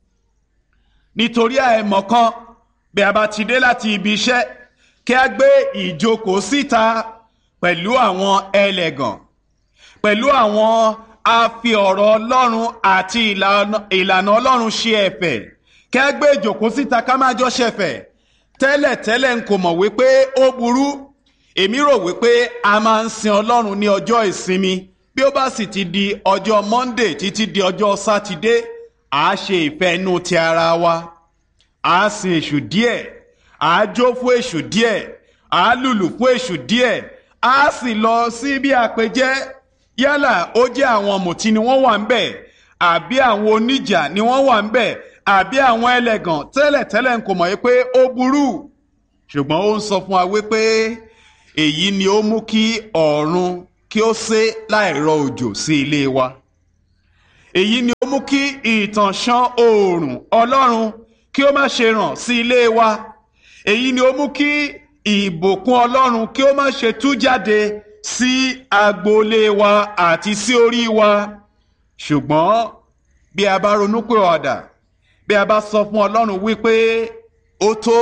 nítorí àìmọ̀kan bí a bá ti dé láti ibi iṣẹ́ kí a gbé ìjókòó síta pẹ̀lú àwọn ẹlẹ́gàn pẹ̀lú àwọn afi ọ̀rọ̀ ọlọ́run àti ìlànà ọlọ́run ṣe ẹ̀fẹ̀ kí a gbé ìjókòó síta ká máa jọ ṣẹ̀fẹ̀ tẹ́lẹ̀tẹ́lẹ̀ n kò mọ̀ wípé ó burú èmi rò wípé a máa ń sin ọlọ́run ní ọjọ́ ìsinmi bí ó bá sì ti di ọjọ́ monday títí di ọjọ́ sátidé à á ṣe ìfẹ́ inú ti ara wa à á sin èṣù díẹ̀ à á jó fún èṣù díẹ̀ à á lùlù fún èṣù díẹ̀ à á sì lọ sí bí àpèjẹ yálà ó jẹ́ àwọn mùtí ni wọ́n wà ń bẹ̀ àbí àwọn oníjà ni wọ́n wà ń bẹ̀ àbí àwọn ẹlẹ́gàn tẹ́lẹ̀tẹ́lẹ̀ ń kò mọ̀ pé ó burú ṣùgbọ́n ó ń sọ fún wa wípé èyí ni ó mú kí ọ̀run kí ó sé láìrọ òjò sí ilé wa èyí ni ó mú kí ìtànṣán oòrùn ọlọ́run kí ó má ṣe ràn sí ilé wa èyí ni ó mú kí ìbùkún ọlọ́run kí ó má ṣe tú jáde sí agboolé wa àti sí orí wa ṣùgbọ́n bí a bá ronú pé ọ̀dà bí a bá sọ fún ọlọ́run wípé ó tó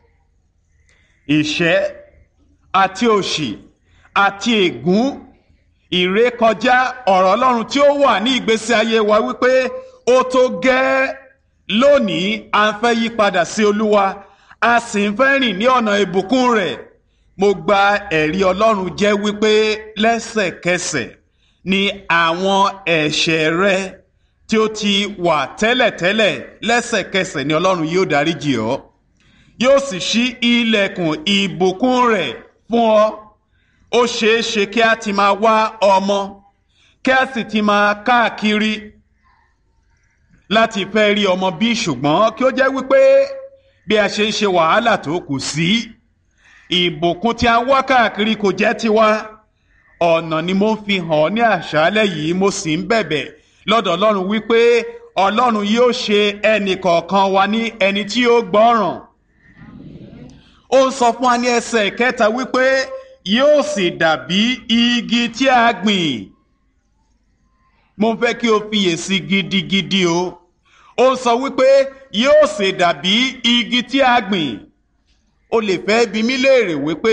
ìṣẹ́ àti òṣì àti ègún ìrékọjá ọ̀rọ̀ ọlọ́run tí ó wà ní ìgbésí ayé wa wípé ó tó gẹ́ lónìí à ń fẹ́ yí padà sí olúwa a sì ń fẹ́ rìn ní ọ̀nà ìbùkún rẹ̀ mo gba ẹ̀rí ọlọ́run jẹ́ wípé lẹ́sẹ̀kẹsẹ̀ ni àwọn ẹ̀ṣẹ̀ rẹ tí ó ti wà tẹ́lẹ̀tẹ́lẹ̀ lẹ́sẹ̀kẹsẹ̀ ni ọlọ́run yóò dáríjì ọ́ yóò sì ṣí ilẹ̀kùn ìbùkún rẹ̀ fún ọ ó ṣeé ṣe kí a ti máa wá ọmọ kí a sì ti máa káàkiri láti fẹ́ rí ọmọ bí ṣùgbọ́n kí ó jẹ́ wípé bí a ṣe ń ṣe wàhálà tó kù sí ìbùkún tí a wá káàkiri kò jẹ́ tiwa ọ̀nà ni mo ń fi hàn ní àṣálẹ́ yìí mo sì ń bẹ̀bẹ̀ lọ́dọ̀ ọlọ́run wípé ọlọ́run yóò ṣe ẹnì kọ̀ọ̀kan wa ní ẹni tí ó gbọ́ràn ó ń sọ fún wa ní ẹsẹ̀ kẹta wípé yóò sì dàbí igi tí a gbìn mo fẹ́ kí o fiyèsí gidigidi o ó ń sọ wípé yóò sì dàbí igi tí a gbìn o lè fẹ́ bi mí léèrè wípé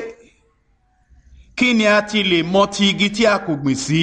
kí ni a ti lè mọ ti igi tí a kò gbìn sí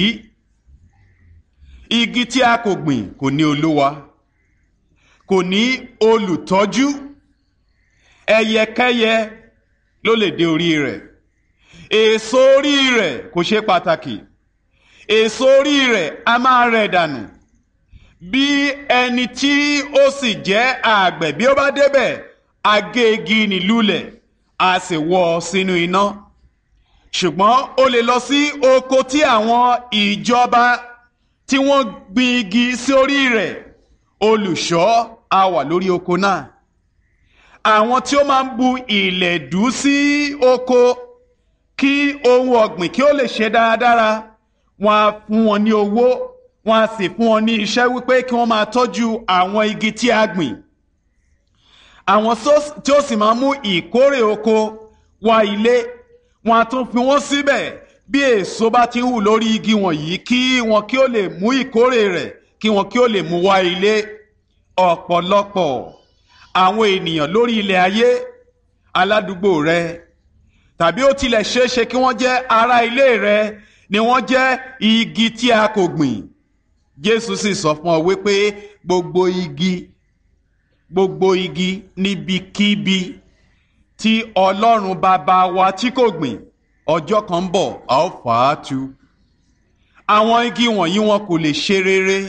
igi tí a kò gbìn kò ní olúwa kò ní olùtọ́jú ẹyẹkẹ́yẹ ló lè dé orí rẹ̀ èso orí rẹ̀ kò ṣe pàtàkì èso orí rẹ̀ a máa rẹ̀ dànù bí ẹni tí ó sì jẹ́ àgbẹ̀ bí ó bá débẹ̀ agégi nílùlẹ̀ a sì wọ́ ọ sínú iná ṣùgbọ́n o lè lọ sí oko tí àwọn ìjọba tí wọ́n gbin igi sí orí rẹ̀ olùṣọ́ a wà lórí oko náà àwọn tí ó máa ń bu ìlẹ̀dú sí oko kí ohun ọ̀gbìn kí ó lè ṣe dáradára wọ́n á fún wọn ní owó wọ́n á sì fún wọn ní iṣẹ́ wípé kí wọ́n máa tọ́jú àwọn igi tí a gbìn àwọn tí ó sì máa mú ìkórè oko wá ilé wọ́n á tún fi wọ́n síbẹ̀ bí èso bá ti ń hù lórí igi wọ̀nyí kí wọn kí ó lè mú ìkórè rẹ̀ kí wọn kí ó lè mú wá ilé ọ̀pọ̀lọpọ̀ àwọn ènìyàn lórí ilẹ̀ ayé aládùúgbò rẹ tàbí ó tilẹ̀ ṣeéṣe kí wọ́n jẹ́ ará ilé rẹ ni wọ́n jẹ́ igi tí a kò gbìn Jésù sì sọ fún ọ wípé gbogbo igi gbogbo igi níbikíbi tí Ọlọ́run bàbá wa tí kò gbìn ọjọ́ kan ń bọ̀ a ó fà á tu àwọn igi wọ̀nyí wọn kò lè ṣe rere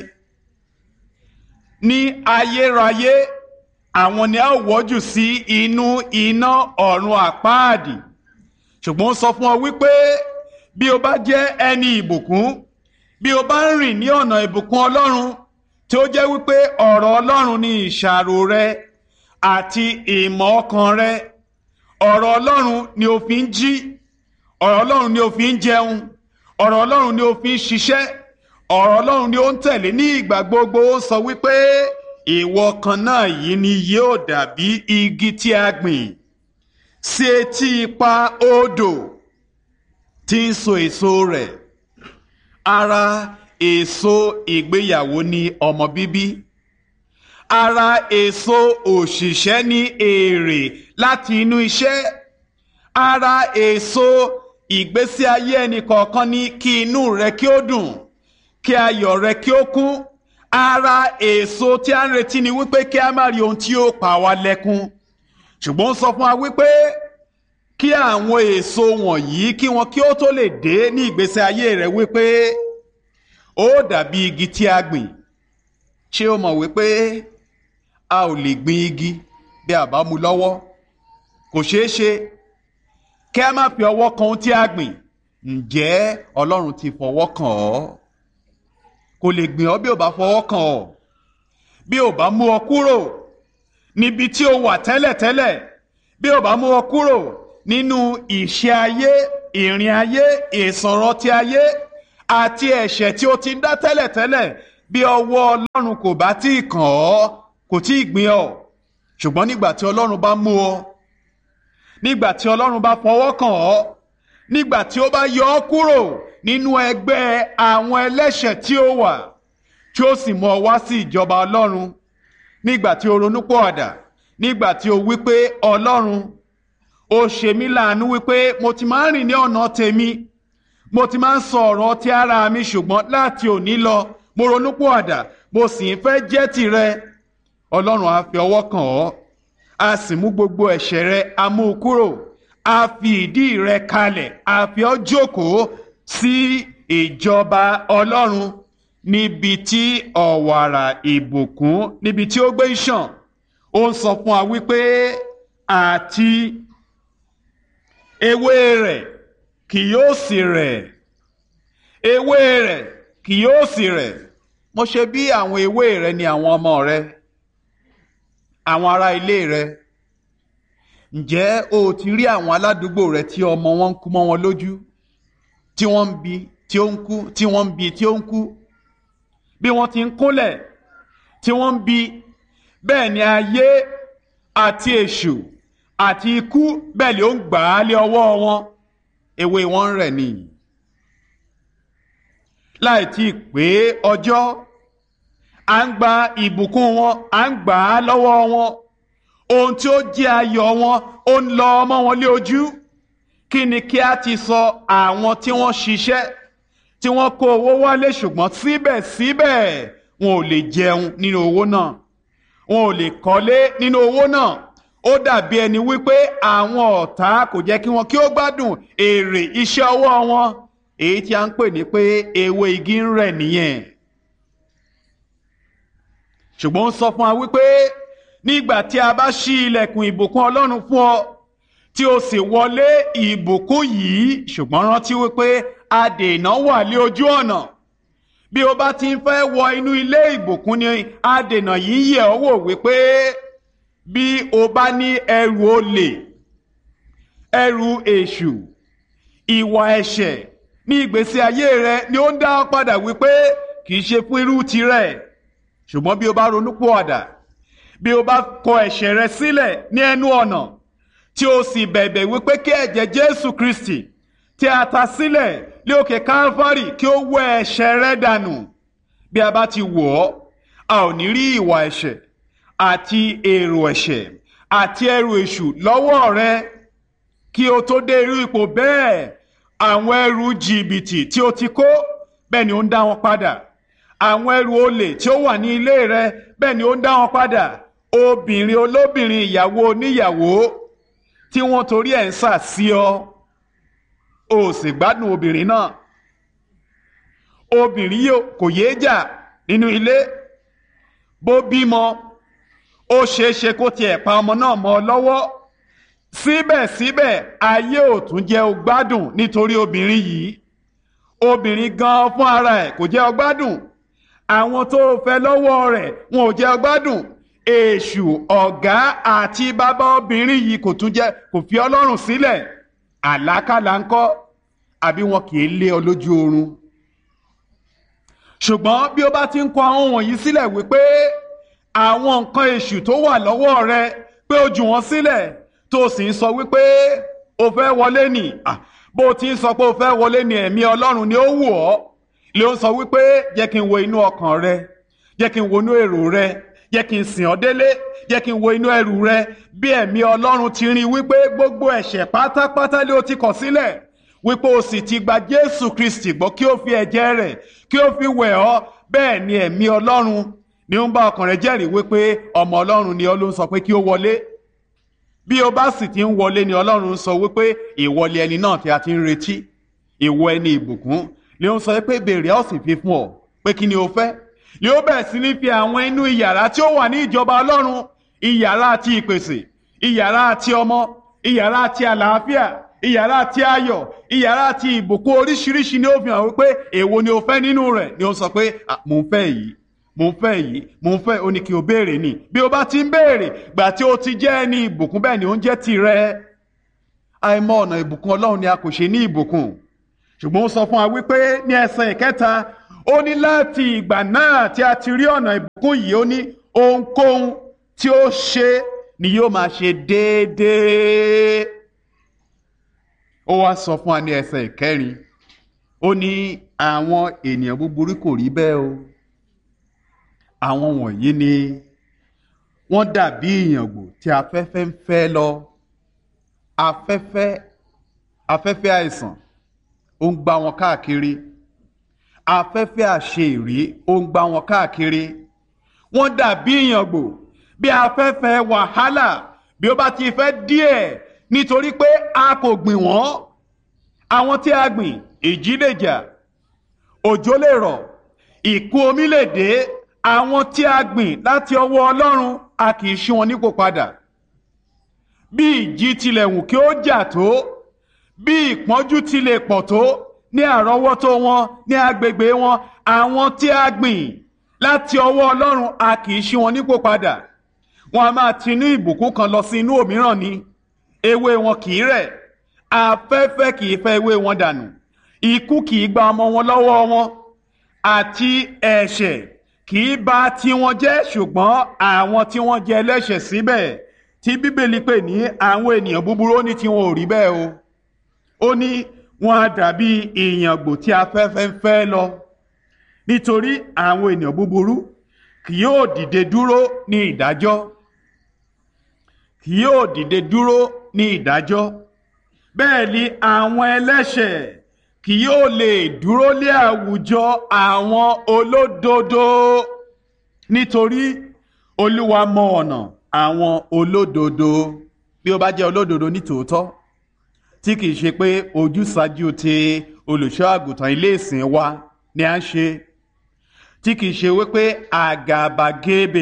ní ayérayé àwọn ni a wọ́jù sí inú iná ọ̀run àpáàdì ṣùgbọ́n ó sọ fún ọ wípé bí o bá jẹ́ ẹni ìbùkún bí o bá ń rìn ní ọ̀nà ìbùkún ọlọ́run tí ó jẹ́ wípé ọ̀rọ̀ ọlọ́run ni ìṣàrò rẹ àti ìmọ̀ ọkàn rẹ ọ̀rọ̀ ọlọ́run ni o fi ń jí ọ̀rọ̀ ọlọ́run ni o fi ń jẹun ọ̀rọ̀ ọlọ́run ni o fi ń ṣiṣẹ́ ọ̀rọ̀ ọlọ́run ni ó ń tẹ̀lé ní ìgbà gbogbo ó sọ wípé ìwọ kan náà yìí ni yóò dàbí igi tí a gbìn sí etí ipa odò tí ń so èso rẹ̀ ara èso ìgbéyàwó ni ọmọ bíbí ara èso òṣìṣẹ́ ní èrè láti inú iṣẹ́ ara èso ìgbésí ayé ẹnì kọ̀ọ̀kan ní kí inú rẹ kí ó dùn kí ayọ̀ rẹ kí ó kún ara èso tí a ń retí ni wípé kí a má rí ohun tí ó pa wá lẹ́kún ṣùgbọ́n ó sọ fún wa wípé kí àwọn èso wọ̀nyí kí wọn kí ó tó lè dé ní ìgbésí ayé rẹ wípé ó dàbí igi tí a gbìn ṣé o mọ̀ wípé a ò lè gbin igi bí a bá mú lọ́wọ́ kò ṣeé ṣe kí a má fi ọwọ́ kan ohun tí a gbìn ǹjẹ́ Ọlọ́run ti fọwọ́ kàn ọ́ kò lè gbìn ọ́ bí ò bá fọwọ́ kàn ọ́ bí ò bá mú ọ kúrò níbi tí o wà tẹ́lẹ̀tẹ́lẹ̀ bí ò bá mú ọ kúrò nínú ìṣe ayé ìrìn ayé ìsọ̀rọ̀ ti ayé àti ẹ̀ṣẹ̀ tí o ti ń dá tẹ́lẹ̀tẹ́lẹ̀ bí ọwọ́ ọlọ́run kò bá tí ì kàn ọ́ kò tí ì gbìn ọ́ ṣùgbọ́n nígbà tí ọlọ́run bá mú ọ nígbà tí ọlọ́run bá fọwọ́ kàn ọ́ nígbà tí ó bá yọ ọ́ kúrò nínú ẹgbẹ́ àwọn ẹlẹ́ṣẹ̀ tí ó wà tí ó sì mú ọ wá sí ìjọba ọlọ́run nígbà tí o ronúpọ̀àdà nígbà tí o wí pé ọlọ́run ó ṣe mí láàánú wípé mo ti máa ń rìn ní ọ̀nà tèmi mo ti máa ń sọ ọ̀rọ̀ ti ara mi ṣùgbọ́n láti òní lọ mo ronúpọ̀àdà mo sì ń fẹ́ jẹ́ tìrẹ ọlọ́run á fi ọwọ́ kàn ọ́ a sì mú gbogbo ẹ̀ṣẹ̀ rẹ a mú u kúrò a fi ìdí rẹ kalẹ̀ a fi ọ́ jókòó sí ìjọba ọlọ́run níbi tí ọ̀wàrà ìbùkún níbi tí ó gbé ń ṣàn ó ń sọ fún wa wípé àti ewé rẹ̀ kì yóò sì rẹ̀ ewé rẹ̀ kì yóò sì rẹ̀ mo ṣe bí àwọn ewé rẹ ni àwọn ọmọ rẹ àwọn ará ilé rẹ ǹjẹ́ o ti rí àwọn aládùúgbò rẹ tí ọmọ wọn ń kú mọ́ wọn lójú tí wọ́n ń bi tí ó ń kú tí wọ́n ń bi tí ó ń kú bí wọ́n ti ń kúnlẹ̀ tí wọ́n ń bi bẹ́ẹ̀ ni ayé àti èṣù àti ikú bẹ́ẹ̀ ni ó ń gbà á lé ọwọ́ wọn ewé wọn ń rẹ̀ nìyí láì tí ì pé ọjọ́ à ń gba ìbùkún wọn à ń gbà á lọ́wọ́ wọn ohun tí ó jẹ́ ayọ̀ wọn ó ń lọ ọmọ wọn lé ojú kí ni kí a ti sọ àwọn tí wọ́n ṣiṣẹ́ tí wọ́n kó owó wálé ṣùgbọ́n síbẹ̀síbẹ̀ wọn ò lè jẹun nínú owó náà wọn ò lè kọ́lé nínú owó náà ó dàbí ẹni wípé àwọn ọ̀tá kò jẹ́ kí wọn kí ó gbádùn èrè iṣẹ́ ọwọ́ wọn èyí tí a ń pè ní pé ewé igi ń rẹ̀ nìyẹn ṣùgbọ́n ó sọ fún wa wípé nígbà tí a bá ṣí ilẹ̀kùn ìbùkún ọlọ́run fún ọ tí o sì wọlé ìbùkún yìí ṣùgbọ́n rántí wípé adènà wà lé ojú ọ̀nà bí o bá ti ń fẹ́ wọ inú ilé ìbùkún ni adènà yìí yẹ̀ ọ́ wò wípé bí o bá ní ẹrù olè ẹrù èṣù ìwà ẹ̀ṣẹ̀ ní ìgbésí ayé rẹ ni ó ń dá ọ padà wípé kì í ṣe fún irú tirẹ̀ ṣùgbọ́n bí o bá ronúpìwàdà bí o bá kọ ẹ̀ṣẹ̀ rẹ sílẹ̀ ní ẹnu ọ̀nà tí o sì bẹ̀bẹ̀ wípé kí ẹ̀jẹ̀ Jésù Kristi tí a ta sílẹ̀ lé òkè Calvary kí ó wẹ ẹ̀ṣẹ̀ rẹ dànù bí a bá ti wò ọ́ a ò ní rí ìwà ẹ̀ṣẹ̀ àti èrò ẹ̀ṣẹ̀ àti ẹrù èṣù lọ́wọ́ rẹ kí o tó dé irú ipò bẹ́ẹ̀ àwọn ẹrù jìbìtì tí o ti kó bẹ́ẹ̀ ni ó ń dá wọn padà àwọn ẹrù olè tí ó wà ní ilé rẹ bẹ́ẹ̀ ni ó ń dá wọn padà obìnrin olóbìnrin ìyàwó oníyàwó tí wọ́n torí ẹ̀ ń sà sí ọ o sì gbádùn obìnrin náà obìnrin yìí kò yéé jà nínú ilé bó bímọ ó ṣeé ṣe kó tiẹ̀ pa ọmọ náà mọ́ ọ lọ́wọ́ síbẹ̀síbẹ̀ ayé ò tún jẹ́ o gbádùn nítorí obìnrin yìí obìnrin gan fún ara ẹ̀ kò jẹ́ o gbádùn àwọn tó fẹ́ lọ́wọ́ rẹ̀ wọn ò jẹ́ o gbádùn èṣù ọ̀gá àti bàbá obìnrin yìí kò tún jẹ́ kò fi ọlọ́run sílẹ̀ àlákàlà ńkọ́ àbí wọn kì í lé ọ lójú oorun ṣùgbọ́n bí ó bá ti ń kọ àwọn wọ̀nyí sílẹ̀ wípé àwọn nǹkan èṣù tó wà lọ́wọ́ rẹ pé ó jù wọ́n sílẹ̀ tó sì ń sọ wípé o fẹ́ wọlé nì bó o ti ń sọ pé o fẹ́ wọlé ní ẹ̀mí ọlọ́run ni ó wù ọ́ lè ó sọ wípé jẹ́ kí n wo inú ọkàn rẹ jẹ́ kí n wo inú èrò rẹ jẹ́ kí n sìn ọ́ délé jẹ́ kí n wo inú ẹrù rẹ bí ẹ̀mí ọlọ́run ti rí wípé gbogbo ẹ̀ṣẹ̀ pátápátá lé o ti kọ̀ sílẹ̀ wípé o sì ti gba jésù kristi gbọ́ kí o fi ẹ̀jẹ̀ rẹ̀ kí o fi wẹ̀ ọ́ bẹ́ẹ̀ ni ẹ̀mí ọlọ́run ni ó ń bá ọkàn rẹ jẹ́rìí wípé ọmọ ọlọ́run ni ọ ló ń sọ pé kí o wọlé bí o bá sì ti ń wọlé ni ọlọ́run sọ wípé ìwọlé ẹni náà tí a ti ń retí ìwọ ẹni ìbùkún ni ó ń sọ pé béèrè ó sì fi fún ọ pé kí ni o fẹ́ ni ó bẹ̀rẹ̀ sí ní fi àwọn inú ìyàrá tí ó wà ní ìjọba ọlọ́run ìyàrá àti ìpèsè ìyàrá àti ọmọ ìyàrá àti àlàáfíà ìyàrá àti ayọ̀ ìyàrá àti ìbùkún oríṣiríṣi ni ó fi hàn wípé èwo ni o fẹ́ nínú rẹ̀ ni ó sọ pé mò ń fẹ́ yìí mò ń fẹ́ yìí mò ń fẹ́ ó ní kí o béèrè ni bí o bá ti ń béèrè gbà tí o ti jẹ́ ẹni ìbùkún bẹ́ẹ̀ ni ó ń jẹ́ tirẹ̀ àìmọ̀ ọ̀nà ìbùkún ọlọ́run ni a kò ṣe ní ìbùkún ṣùgbọ́n ó sọ fún wa wípé ní ẹsẹ̀ ìkẹta ó ní láti ìgbà náà tí a ti rí ọ̀nà ìbùkún yìí ó ní ohunkóhun tí ó ṣe ni yóò máa ṣe déédéé ó wá sọ fún wa ní ẹsẹ̀ ìkẹrin ó ní àwọn ènìyàn búburú kò rí bẹ́ẹ̀ o àwọn wọ̀nyí ni wọ́n dàbí ìyàngbò tí afẹ́fẹ́ ń fẹ́ lọ afẹ́fẹ́ afẹ́fẹ́ àìsàn ó ń gbá wọn káàkiri afẹ́fẹ́ àṣeìrí ó ń gbá wọn káàkiri wọ́n dàbí ìyàngbò bí afẹ́fẹ́ wàhálà bí ó bá ti fẹ́ díẹ̀ nítorí pé a kò gbìn wọ́n àwọn tí a gbìn ìjì lè jà òjò lè rọ̀ ìkún omi lè dé àwọn tí a gbìn láti ọwọ́ Ọlọ́run a kì í ṣí wọn nípò padà bí ìjì tilẹ̀ wù kí ó jà tó bí ìpọ́njú tilẹ̀ pọ̀ tó ní àrọ́wọ́tó wọn ní agbègbè wọn àwọn tí a gbìn láti ọwọ́ Ọlọ́run a kì í ṣí wọn nípò padà wọn a máa tinú ìbùkún kan lọ sí inú òmíràn ni ewé wọn kì í rẹ̀ afẹ́fẹ́ kì í fẹ́ ewé wọn dànù ikú kì í gba ọmọ wọn lọ́wọ́ wọn àti ẹ̀ṣẹ̀ kì í bà tiwọn jẹ́ ṣùgbọ́n àwọn tí wọ́n jẹ́ ẹlẹ́ṣẹ̀ síbẹ̀ tí bíbélì pè ní àwọn ènìyàn búburú ó ní tiwọn ò rí bẹ́ẹ̀ o ó ní wọn á dàbí ìyàngbò tí afẹ́fẹ́ ń fẹ́ lọ nítorí àwọn ènìyàn búburú kì yóò dìde dúró ní ìdájọ́ kì yóò dìde dúró ní ìdájọ́ bẹ́ẹ̀ ni àwọn ẹlẹ́ṣẹ̀ kì yóò lè dúró lé àwùjọ àwọn olódodo nítorí olúwa mọ ọ̀nà àwọn olódodo bí ó bá jẹ́ olódodo nítòótọ́ tí kìí ṣe pé ojúsàájú ti olùṣọ́ àgùntàn ilé ìsìn wa ni à ń ṣe tí kìí ṣe wípé àgàbàgebè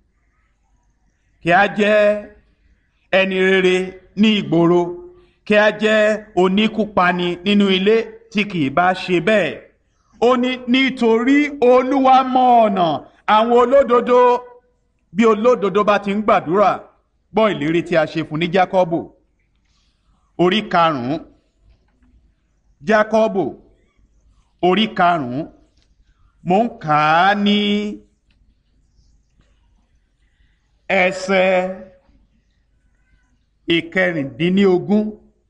kí a jẹ́ ẹni rere ní ìgboro kí a jẹ́ oníkúpani nínú ilé tí kì í bá ṣe bẹ́ẹ̀ ó ní nítorí olúwa mọ ọ̀nà àwọn olódodo bí olódodo bá ti ń gbàdúrà gbọ́ ìlérí tí a ṣe fún ní jákọ́bù orí karùn-ún jákọ́bù orí karùn-ún mò ń kà á ní ẹsẹ̀ ìkẹrìndínlógún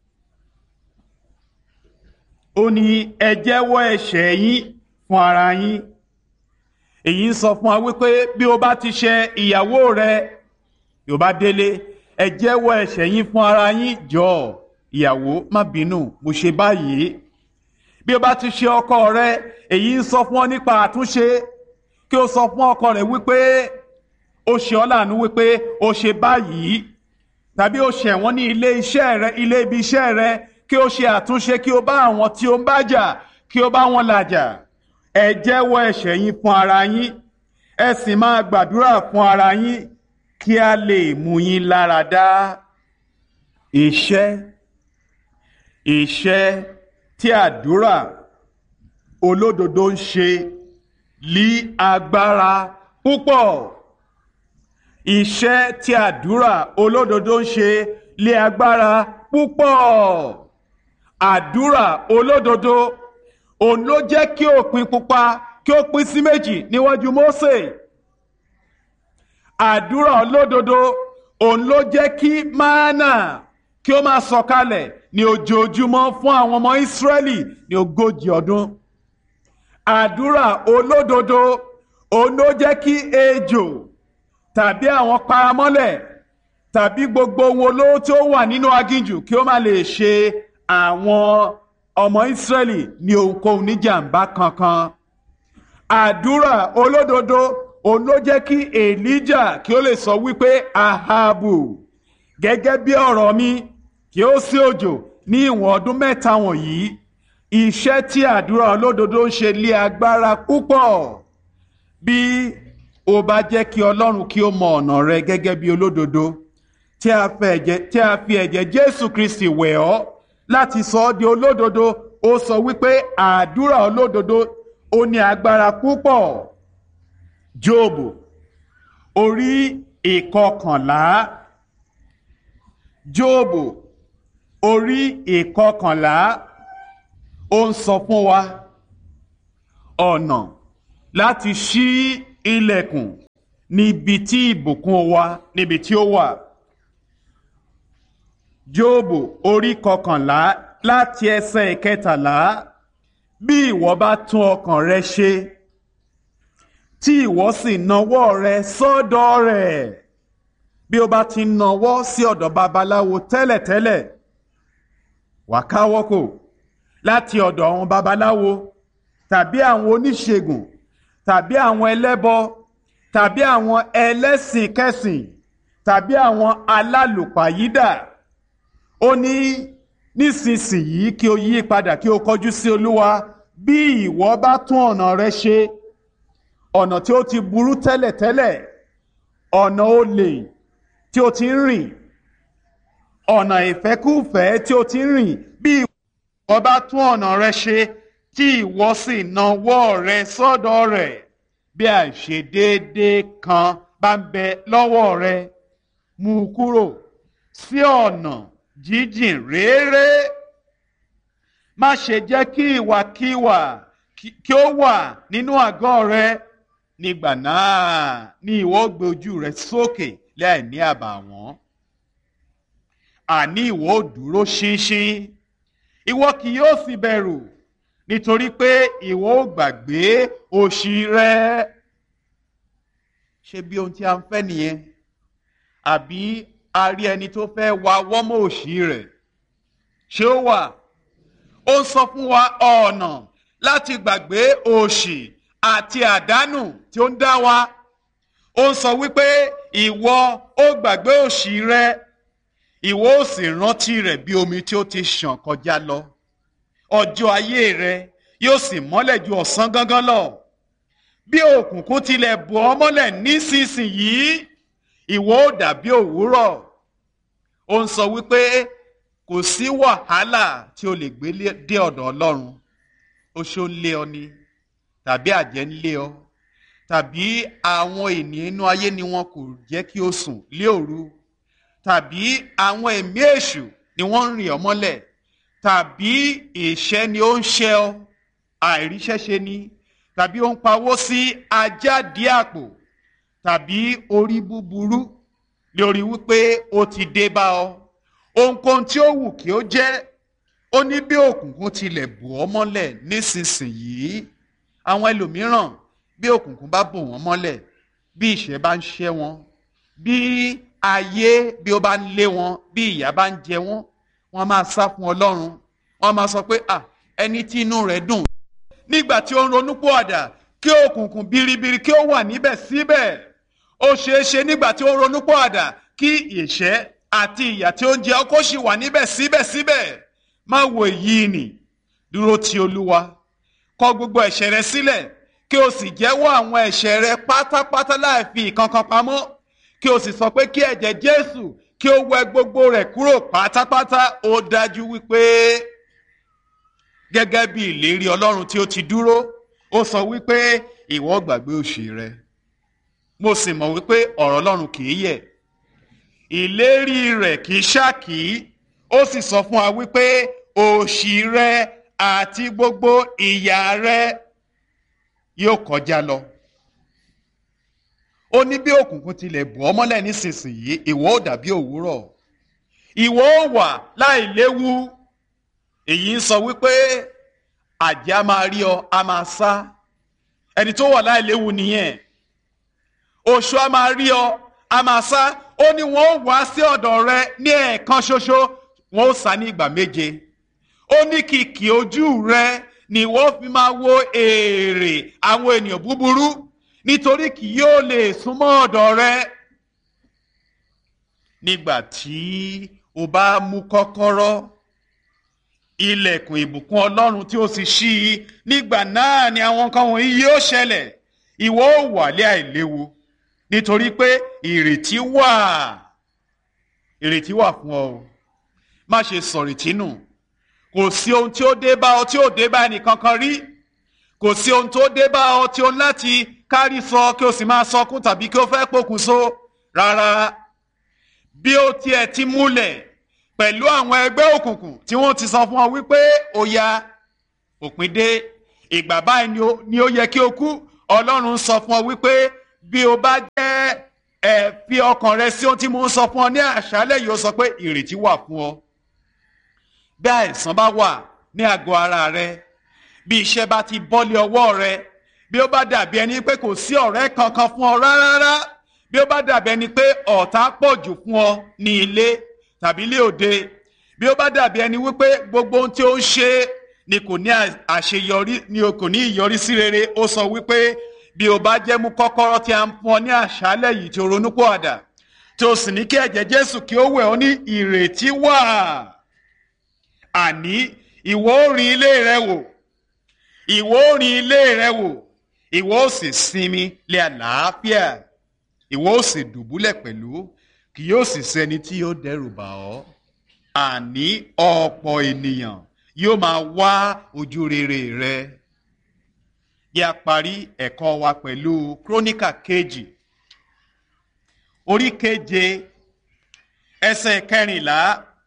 ó ní ẹ jẹ́wọ́ ẹ̀ṣẹ̀ yín fún ara yín èyí ń sọ fún wa wípé bí o bá ti ṣe ìyàwó rẹ yóò bá délé ẹ jẹ́wọ́ ẹ̀ṣẹ̀ yín fún ara yín jọ ìyàwó má bínú mo ṣe báyìí bí o bá ti ṣe ọkọ rẹ èyí ń sọ fún ọ nípa àtúnṣe kí o sọ fún ọkọ rẹ wípé o ṣe ọ́ láàánú wípé o ṣe báyìí tàbí o ṣẹ̀wọ́n ní ilé iṣẹ́ rẹ ilé ibi iṣẹ́ rẹ kí o ṣe àtúnṣe kí o bá àwọn tí o ń bá jà kí o bá wọn làjà ẹ jẹ́wọ́ ẹ̀ṣẹ̀ yín fún ara yín ẹ sì máa gbàdúrà fún ara yín kí a lè mú yín lára dá iṣẹ́ iṣẹ́ tí àdúrà olódodo ń ṣe lí agbára púpọ̀ iṣẹ́ tí àdúrà olódodo ń ṣe lé agbára púpọ̀ àdúrà olódodo òun ló jẹ́ kí òpin pupa kí ó pín sí méjì níwájú Mósè àdúrà olódodo òun ló jẹ́ kí mánà kí ó máa sọ̀kalẹ̀ ní ojoojúmọ́ fún àwọn ọmọ Ísírẹ́lì ní ogójì ọdún àdúrà olódodo òun ló jẹ́ kí ejò tàbí àwọn paramọ́lẹ̀ tàbí gbogbo ohun olówó tí ó wà nínú aginjù kí ó má lè ṣe àwọn ọmọ Ísírẹ́lì ní ohunkóhun níjàmbá kankan àdúrà olódodo òun ló jẹ́ kí Èlíjà kí ó lè sọ wípé Ahabu gẹ́gẹ́ bí ọ̀rọ̀ mi kí ó sí òjò ní ìwọ̀n ọdún mẹ́ta wọ̀nyí iṣẹ́ tí àdúrà olódodo ń ṣe lé agbára púpọ̀ bí ó bá jẹ́ kí Ọlọ́run kí ó mọ ọ̀nà rẹ gẹ́gẹ́ bí olódodo tí a fi ẹ̀jẹ̀ Jésù Kristi wẹ̀ ọ́ láti sọ ọ́ di olódodo ó sọ wípé àdúrà olódodo ó ní agbára púpọ̀ Jóòbù orí ìkọkànlá Jóòbù orí ìkọkànlá ó ń sọ fún wa ọ̀nà láti ṣí ilẹ̀kùn níbi tí ìbùkún wa níbi tí ó wà. Jóòbù orí kọkànlá láti ẹsẹ̀ ìkẹtàlá bí ìwọ bá tún ọkàn rẹ ṣe tí ìwọ sì nawọ́ rẹ sọ́dọ̀ rẹ̀ bí o bá ti nawọ́ sí ọ̀dọ̀ babaláwo tẹ́lẹ̀tẹ́lẹ̀ wà káwọ́ kò láti ọ̀dọ̀ àwọn babaláwo tàbí àwọn oníṣègùn tàbí àwọn ẹlẹ́bọ tàbí àwọn ẹlẹ́sìn kẹsìn tàbí àwọn alálùpàyídà ó ní nísinsìnyí kí o yí padà kí o kọjú sí olúwa bí ìwọ bá tún ọ̀nà rẹ ṣe ọ̀nà tí ó ti burú tẹ́lẹ̀tẹ́lẹ̀ ọ̀nà olè tí o ti ń rìn ọ̀nà ìfẹ́kúfẹ̀ẹ́ tí o ti ń rìn bí ìwọ bá tún ọ̀nà rẹ ṣe tí ìwọ sì nawọ́ rẹ sọ́dọ̀ rẹ̀ bí àìṣedéédé kan bá ń bẹ lọ́wọ́ rẹ mú u kúrò sí ọ̀nà jíjìn réré má ṣe jẹ́ kí ìwàkiwà kí ó wà nínú àgọ́ rẹ nígbà náà ni ìwọ gbé ojú rẹ sókè láì ní àbàwọ́n àní ìwọ ò dúró ṣinṣin ìwọ kì yóò sì bẹ̀rù nítorí pé ìwọ ò gbàgbé òṣì rẹ ṣé bí ohun tí a ń fẹ́ nìyẹn àbí a rí ẹni tó fẹ́ wa wọ́mọ̀ òṣì rẹ̀ ṣé ó wà ó ń sọ fún wa ọ̀nà láti gbàgbé òṣì àti àdánù tí ó ń dá wa ó ń sọ wípé ìwọ ó gbàgbé òṣì rẹ ìwọ ó sì rántí rẹ̀ bí omi tí ó ti ṣàn kọjá lọ ọjọ́ ayé rẹ yóò sì mọ́lẹ̀ ju ọ̀sán gangan lọ bí òkùnkùn tilẹ̀ bò ọ́ mọ́lẹ̀ nísinsìnyí ìwọ ó dàbí òwúrọ̀ ó ń sọ wípé kò sí wàhálà tí o lè gbé dé ọ̀dọ̀ Ọlọ́run oṣó ń lé ọ ni tàbí àjẹ́ ń lé ọ tàbí àwọn ènìyàn inú ayé ni wọn kò jẹ́ kí o sùn lé òru tàbí àwọn ẹ̀mí èṣù ni wọ́n ń rìn ọ́ mọ́lẹ̀ tàbí ìṣẹ́ ni ó ń ṣẹ́ ọ àìríṣẹ́ṣe ni tàbí ó ń pawó sí ajáde àpò tàbí orí búburú lórí wípé ó ti dé bá ọ ohunkóhun tí ó wù kí ó jẹ́ ó ní bí òkùnkùn tilẹ̀ bò ọ́ mọ́lẹ̀ nísinsìnyí àwọn ẹlòmíràn bí òkùnkùn bá bò wọ́n mọ́lẹ̀ bí ìṣẹ́ bá ń ṣẹ́ wọn bí ayé bí ó bá ń lé wọn bí ìyà bá ń jẹ wọn wọ́n máa sá fún Ọlọ́run wọ́n máa sọ pé à ẹni tí inú rẹ̀ dùn nígbà tí ó ń ronú pòàdà kí òkùnkùn biribiri kí ó wà níbẹ̀ síbẹ̀ ó ṣeé ṣe nígbà tí ó ń ronú pòàdà kí ìṣẹ́ àti ìyà tí ó ń jẹ ọ́ kó sì wà níbẹ̀ síbẹ̀síbẹ̀ má wo èyí nì dúró ti Olúwa kọ̀ gbogbo ẹ̀ṣẹ̀ rẹ sílẹ̀ kí o sì jẹ́wọ́ àwọn ẹ̀ṣẹ̀ rẹ pátápátá láì fi ìkankan pamọ́ kí o sì sọ pé kí ẹ̀jẹ̀ Jésù kí ó wẹ gbogbo rẹ̀ kúrò pátápátá ó dájú wípé gẹ́gẹ́ bí ìlérí Ọlọ́run tí ó ti dúró ó sọ wípé ìwọ gbàgbé òṣì rẹ mo sì mọ̀ wípé ọ̀rọ̀ Ọlọ́run kì í yẹ̀ ìlérí rẹ̀ kì í ṣákì ó sì sọ fún wa wípé òṣì rẹ àti gbogbo ìyà rẹ yóò kọjá lọ ó ní bí òkùnkùn tilẹ̀ bò ọ́ mọ́lẹ̀ nísinsìnyí ìwọ ó dàbí òwúrọ̀ ìwọ ó wà láì léwu èyí ń sọ wípé àjẹ́ a máa rí ọ a máa sá ẹni tó wà láì léwu nìyẹn oṣù a máa rí ọ a máa sá ó ní wọn ó wá sí ọ̀dọ̀ rẹ ní ẹ̀ẹ̀kan ṣoṣo wọn ó sá ní ìgbà méje ó ní kìkì ojú rẹ ni wọ́n fi máa wo èrè àwọn ènìyàn búburú nítorí kì yóò lè súnmọ́ ọ̀dọ̀ rẹ nígbà tí o bá mú kọ́kọ́rọ́ ilẹ̀kùn ìbùkún ọlọ́run tí ó sì ṣí i nígbà náà ni àwọn nǹkan wọ̀nyí yóò ṣẹlẹ̀ ìwọ ó wà lé àìléwu nítorí pé ìrètí wà ìrètí wà fún ọ má ṣe sọ̀rètí nù kò sí ohun tí ó dé bá ọ tí ó dé bá ẹnìkankan rí kò sí ohun tó dé bá ọ tí ó láti kárí sọ kí o sì máa sọkún tàbí kí o fẹ́ pokùnso rárá bí ó tiẹ̀ ti múlẹ̀ pẹ̀lú àwọn ẹgbẹ́ òkùnkùn tí wọ́n ti sọ fún ọ wípé ó ya òpin dé ìgbà báyìí ni ó- ni ó yẹ kí o kú ọlọ́run sọ fún ọ wípé bí o bá jẹ́ ẹ fi ọkàn rẹ sí ohun tí mo ń sọ fún ọ ní àṣálẹ́ yìí ó sọ pé ìrètí wà fún ọ bí àìsàn bá wà ní àgọ́ ara rẹ bí iṣẹ́ bá ti bọ́lé ọwọ́ rẹ bí ó bá dàbí ẹni pé kò sí ọ̀rẹ́ kankan fún ọ rárá bí ó bá dàbí ẹni pé ọ̀tá pọ̀ jù fún ọ ní ilé tàbí ilé òde bí ó bá dàbí ẹni wípé gbogbo ohun tí ó ń ṣe ni kò ní à- àṣeyọrí ni o kò ní ìyọrísí rere ó sọ wípé bí o bá jẹ́ mú kọ́kọ́rọ́ tí a ń fún ọ ní àṣálẹ̀ yìí tí o ronú pọ̀ àdà tí o sì ní kí ẹ̀jẹ̀ Jésù kí ó wẹ̀ ọ́ ní ìrètí wà àní ìwọ ó rin ilé rẹ wò ìwọ ó rin ilé rẹ wò ìwọ ó sì sinmi lé àlàáfíà ìwọ ó sì dùbúlẹ̀ pẹ̀lú kì yóò sì sẹ́ni tí yóò dẹ́rù bà ọ́ àní ọ̀pọ̀ ènìyàn yóò máa wá ojú rere rẹ yẹ a parí ẹ̀kọ́ wa pẹ̀lú króníkà kejì orí keje ẹsẹ̀ kẹrìnlá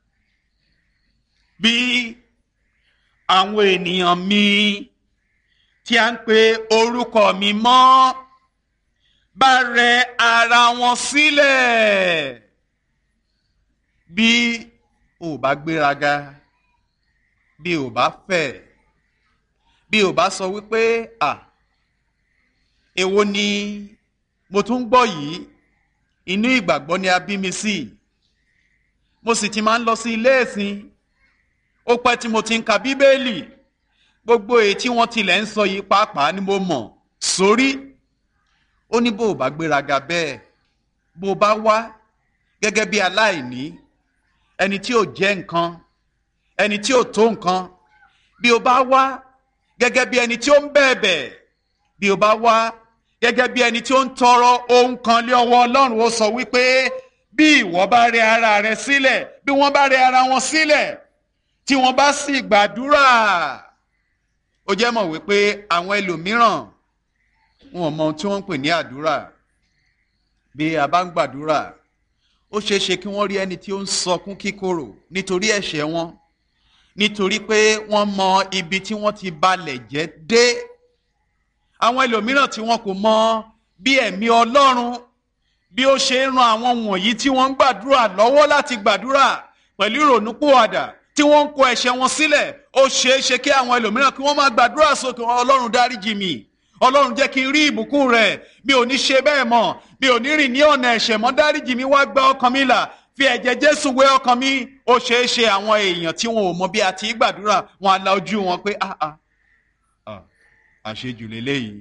bí àwọn ènìyàn mi tí a ń pe orúkọ mi mọ́ bá rẹ ara wọn sílẹ̀ bí o bá gbéraga bí o bá fẹ̀ bí o bá sọ wípé à èwo ni mo tún ń gbọ́ yìí inú ìgbàgbọ́ ni a bí mi sí mo sì ti máa ń lọ sí ilé ẹ̀sìn ó pẹ́ tí mo ti ń ka bíbélì gbogbo èyí tí wọ́n tilẹ̀ ń sọ yìí pàápàá ni mo mọ̀ sórí ó ní bó o bá gbéraga bẹ́ẹ̀ bó o bá wá gẹ́gẹ́ bí aláìní ẹni tí ò jẹ́ nǹkan ẹni tí ò tó nǹkan bí o bá wá gẹ́gẹ́ bí ẹni tí ó ń bẹ̀bẹ̀ bí o bá wá gẹ́gẹ́ bí ẹni tí ó ń tọrọ ohun kan lé ọwọ́ ọlọ́run ó sọ wípé bí ìwọ bá rẹ ara rẹ sílẹ̀ bí wọ́n bá rẹ ara wọn sílẹ̀ tí wọ́n bá sì gbàdúrà ó jẹ́ mọ̀ wípé àwọn ẹlòmíràn wọn ò mọ ohun tí wọ́n ń pè ní àdúrà bí a bá ń gbàdúrà ó ṣeé ṣe kí wọ́n rí ẹni tí ó ń sọkún kíkorò nítorí ẹ̀ṣẹ̀ wọn nítorí pé wọ́n mọ ibi tí wọ́n ti balẹ̀ jẹ́ dé àwọn ẹlòmíràn tí wọn kò mọ bí ẹ̀mí Ọlọ́run bí ó ṣe ń ran àwọn wọ̀nyí tí wọ́n ń gbàdúrà lọ́wọ́ láti gbàdúrà pẹ̀lú ìrònúpìwàdà tí wọ́n ń kó ẹ̀ṣẹ̀ wọn sílẹ̀ ó ṣeé ṣe kí àwọn ẹlòmíràn kí wọ́n máa gbàdúrà sókè Ọlọ́run dáríjì mi Ọlọ́run jẹ́ kí n rí ìbùkún rẹ̀ mi ò ní ṣe bẹ́ẹ̀ mọ́ mi ò ní rìn ní ọ̀nà ẹ̀ṣẹ̀ mọ́ dáríjì mi wá gba ọkàn mi là fi ẹ̀jẹ̀ Jésù wé ọkàn mi ó ṣeé ṣe àwọn èèyàn tí wọn ò mọ bí a ti gbàdúrà wọn á la ojú wọn pé ah ah ah àṣejù lélẹ́yìí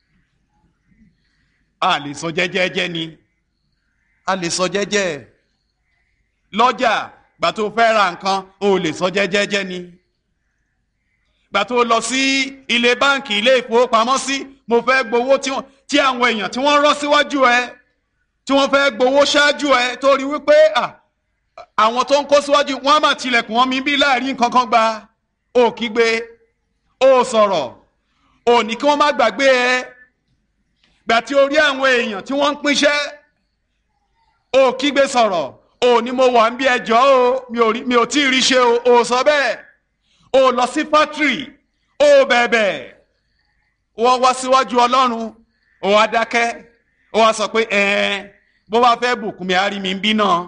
a lè sọ jẹ́jẹ́jẹ́ ni a lè sọ jẹ́jẹ́ lọ́jà gbà tó fẹ́ ra nǹkan o lè sọ jẹ́jẹ́jẹ́ ni gbà tó lọ sí ilé báǹkì ilé ìfowópamọ́sí mo fẹ́ gbowó tí àwọn èèyàn tí wọ́n rán síwájú ẹ tí wọ́n fẹ́ gbowó ṣáájú ẹ tó rí wípé àwọn tó ń kó síwájú wọ́n á mà tilẹ̀kùn wọn mi bí láàrin nǹkan kan gba ó kígbe ó sọ̀rọ̀ ó ní kí wọ́n má gbàgbé ẹ gbà tí o rí àwọn èèyàn tí wọ́n ń pínṣẹ́ ó kígbe sọ̀rọ̀ ó ní mo wà ń bí ẹjọ́ o mi ò tí ì rí ṣe o ó sọ bẹ́ẹ̀ ó lọ sí fátírì ó bẹ̀bẹ̀ wọ́n wá síwájú ọlọ́run ó wá dákẹ́ ó wá sọ pé ẹ̀ẹ́n bó bá fẹ́ bùkún mi á rí mi ń bí náà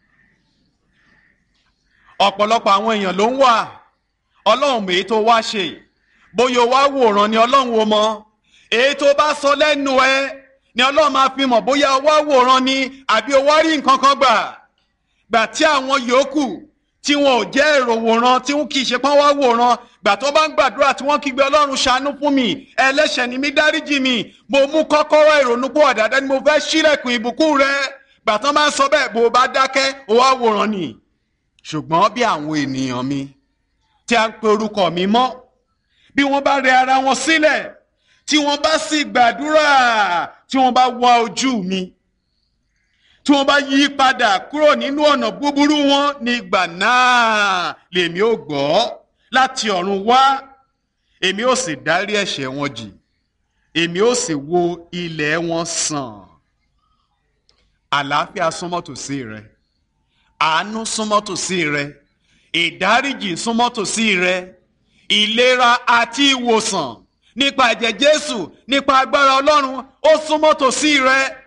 ọ̀pọ̀lọpọ̀ àwọn èèyàn ló ń wà ọlọ́run èyí tó wá ṣe bóyá o wá wòran ni ọlọ́run o mọ èyí tó bá sọ lẹ́nu ẹ ni ọlọ́run máa fi mọ̀ bóyá o wá wòran ni àbí o wá rí nǹkan kan gbà gbà tí àwọn yòókù tí wọn ò jẹ́ èrò wòran tí wọn kì í ṣe pọ́n wá wòran gbà tó bá ń gbàdúrà tí wọ́n kígbe ọlọ́run ṣàánú fún mi ẹlẹ́ṣẹ̀ ni mí dáríjì mi mo mú kọ́kọ́rọ́ ìrònú pọ̀ dáadáa ni mo fẹ́ ṣílẹ̀kùn ìbùkún rẹ gbà tó máa ń sọ bẹ́ẹ̀ bó o bá dákẹ́ o wá wòran ni ṣùgbọ́n bí àwọn ènìyàn mi tí a ń pe orúkọ mi mọ́ bí wọ́n bá rẹ ara wọn sílẹ̀ tí wọ́n bá sì gbàdúrà tí wọ́n bá wá ojú mi tí wọ́n bá yí padà kúrò nínú ọ̀nà búburú wọn nígbà náà lèmi ò gbọ́ láti ọ̀run wá èmi ò sì dárí ẹ̀ṣẹ̀ wọn jì èmi ò sì wo ilẹ̀ wọn sàn àlàáfíà súnmọ́ tòsí rẹ àánú súnmọ́ tòsí rẹ ìdáríjì súnmọ́ tòsí rẹ ìlera àti ìwòsàn nípa ẹ̀jẹ̀ jésù nípa agbára ọlọ́run ó súnmọ́ tòsí rẹ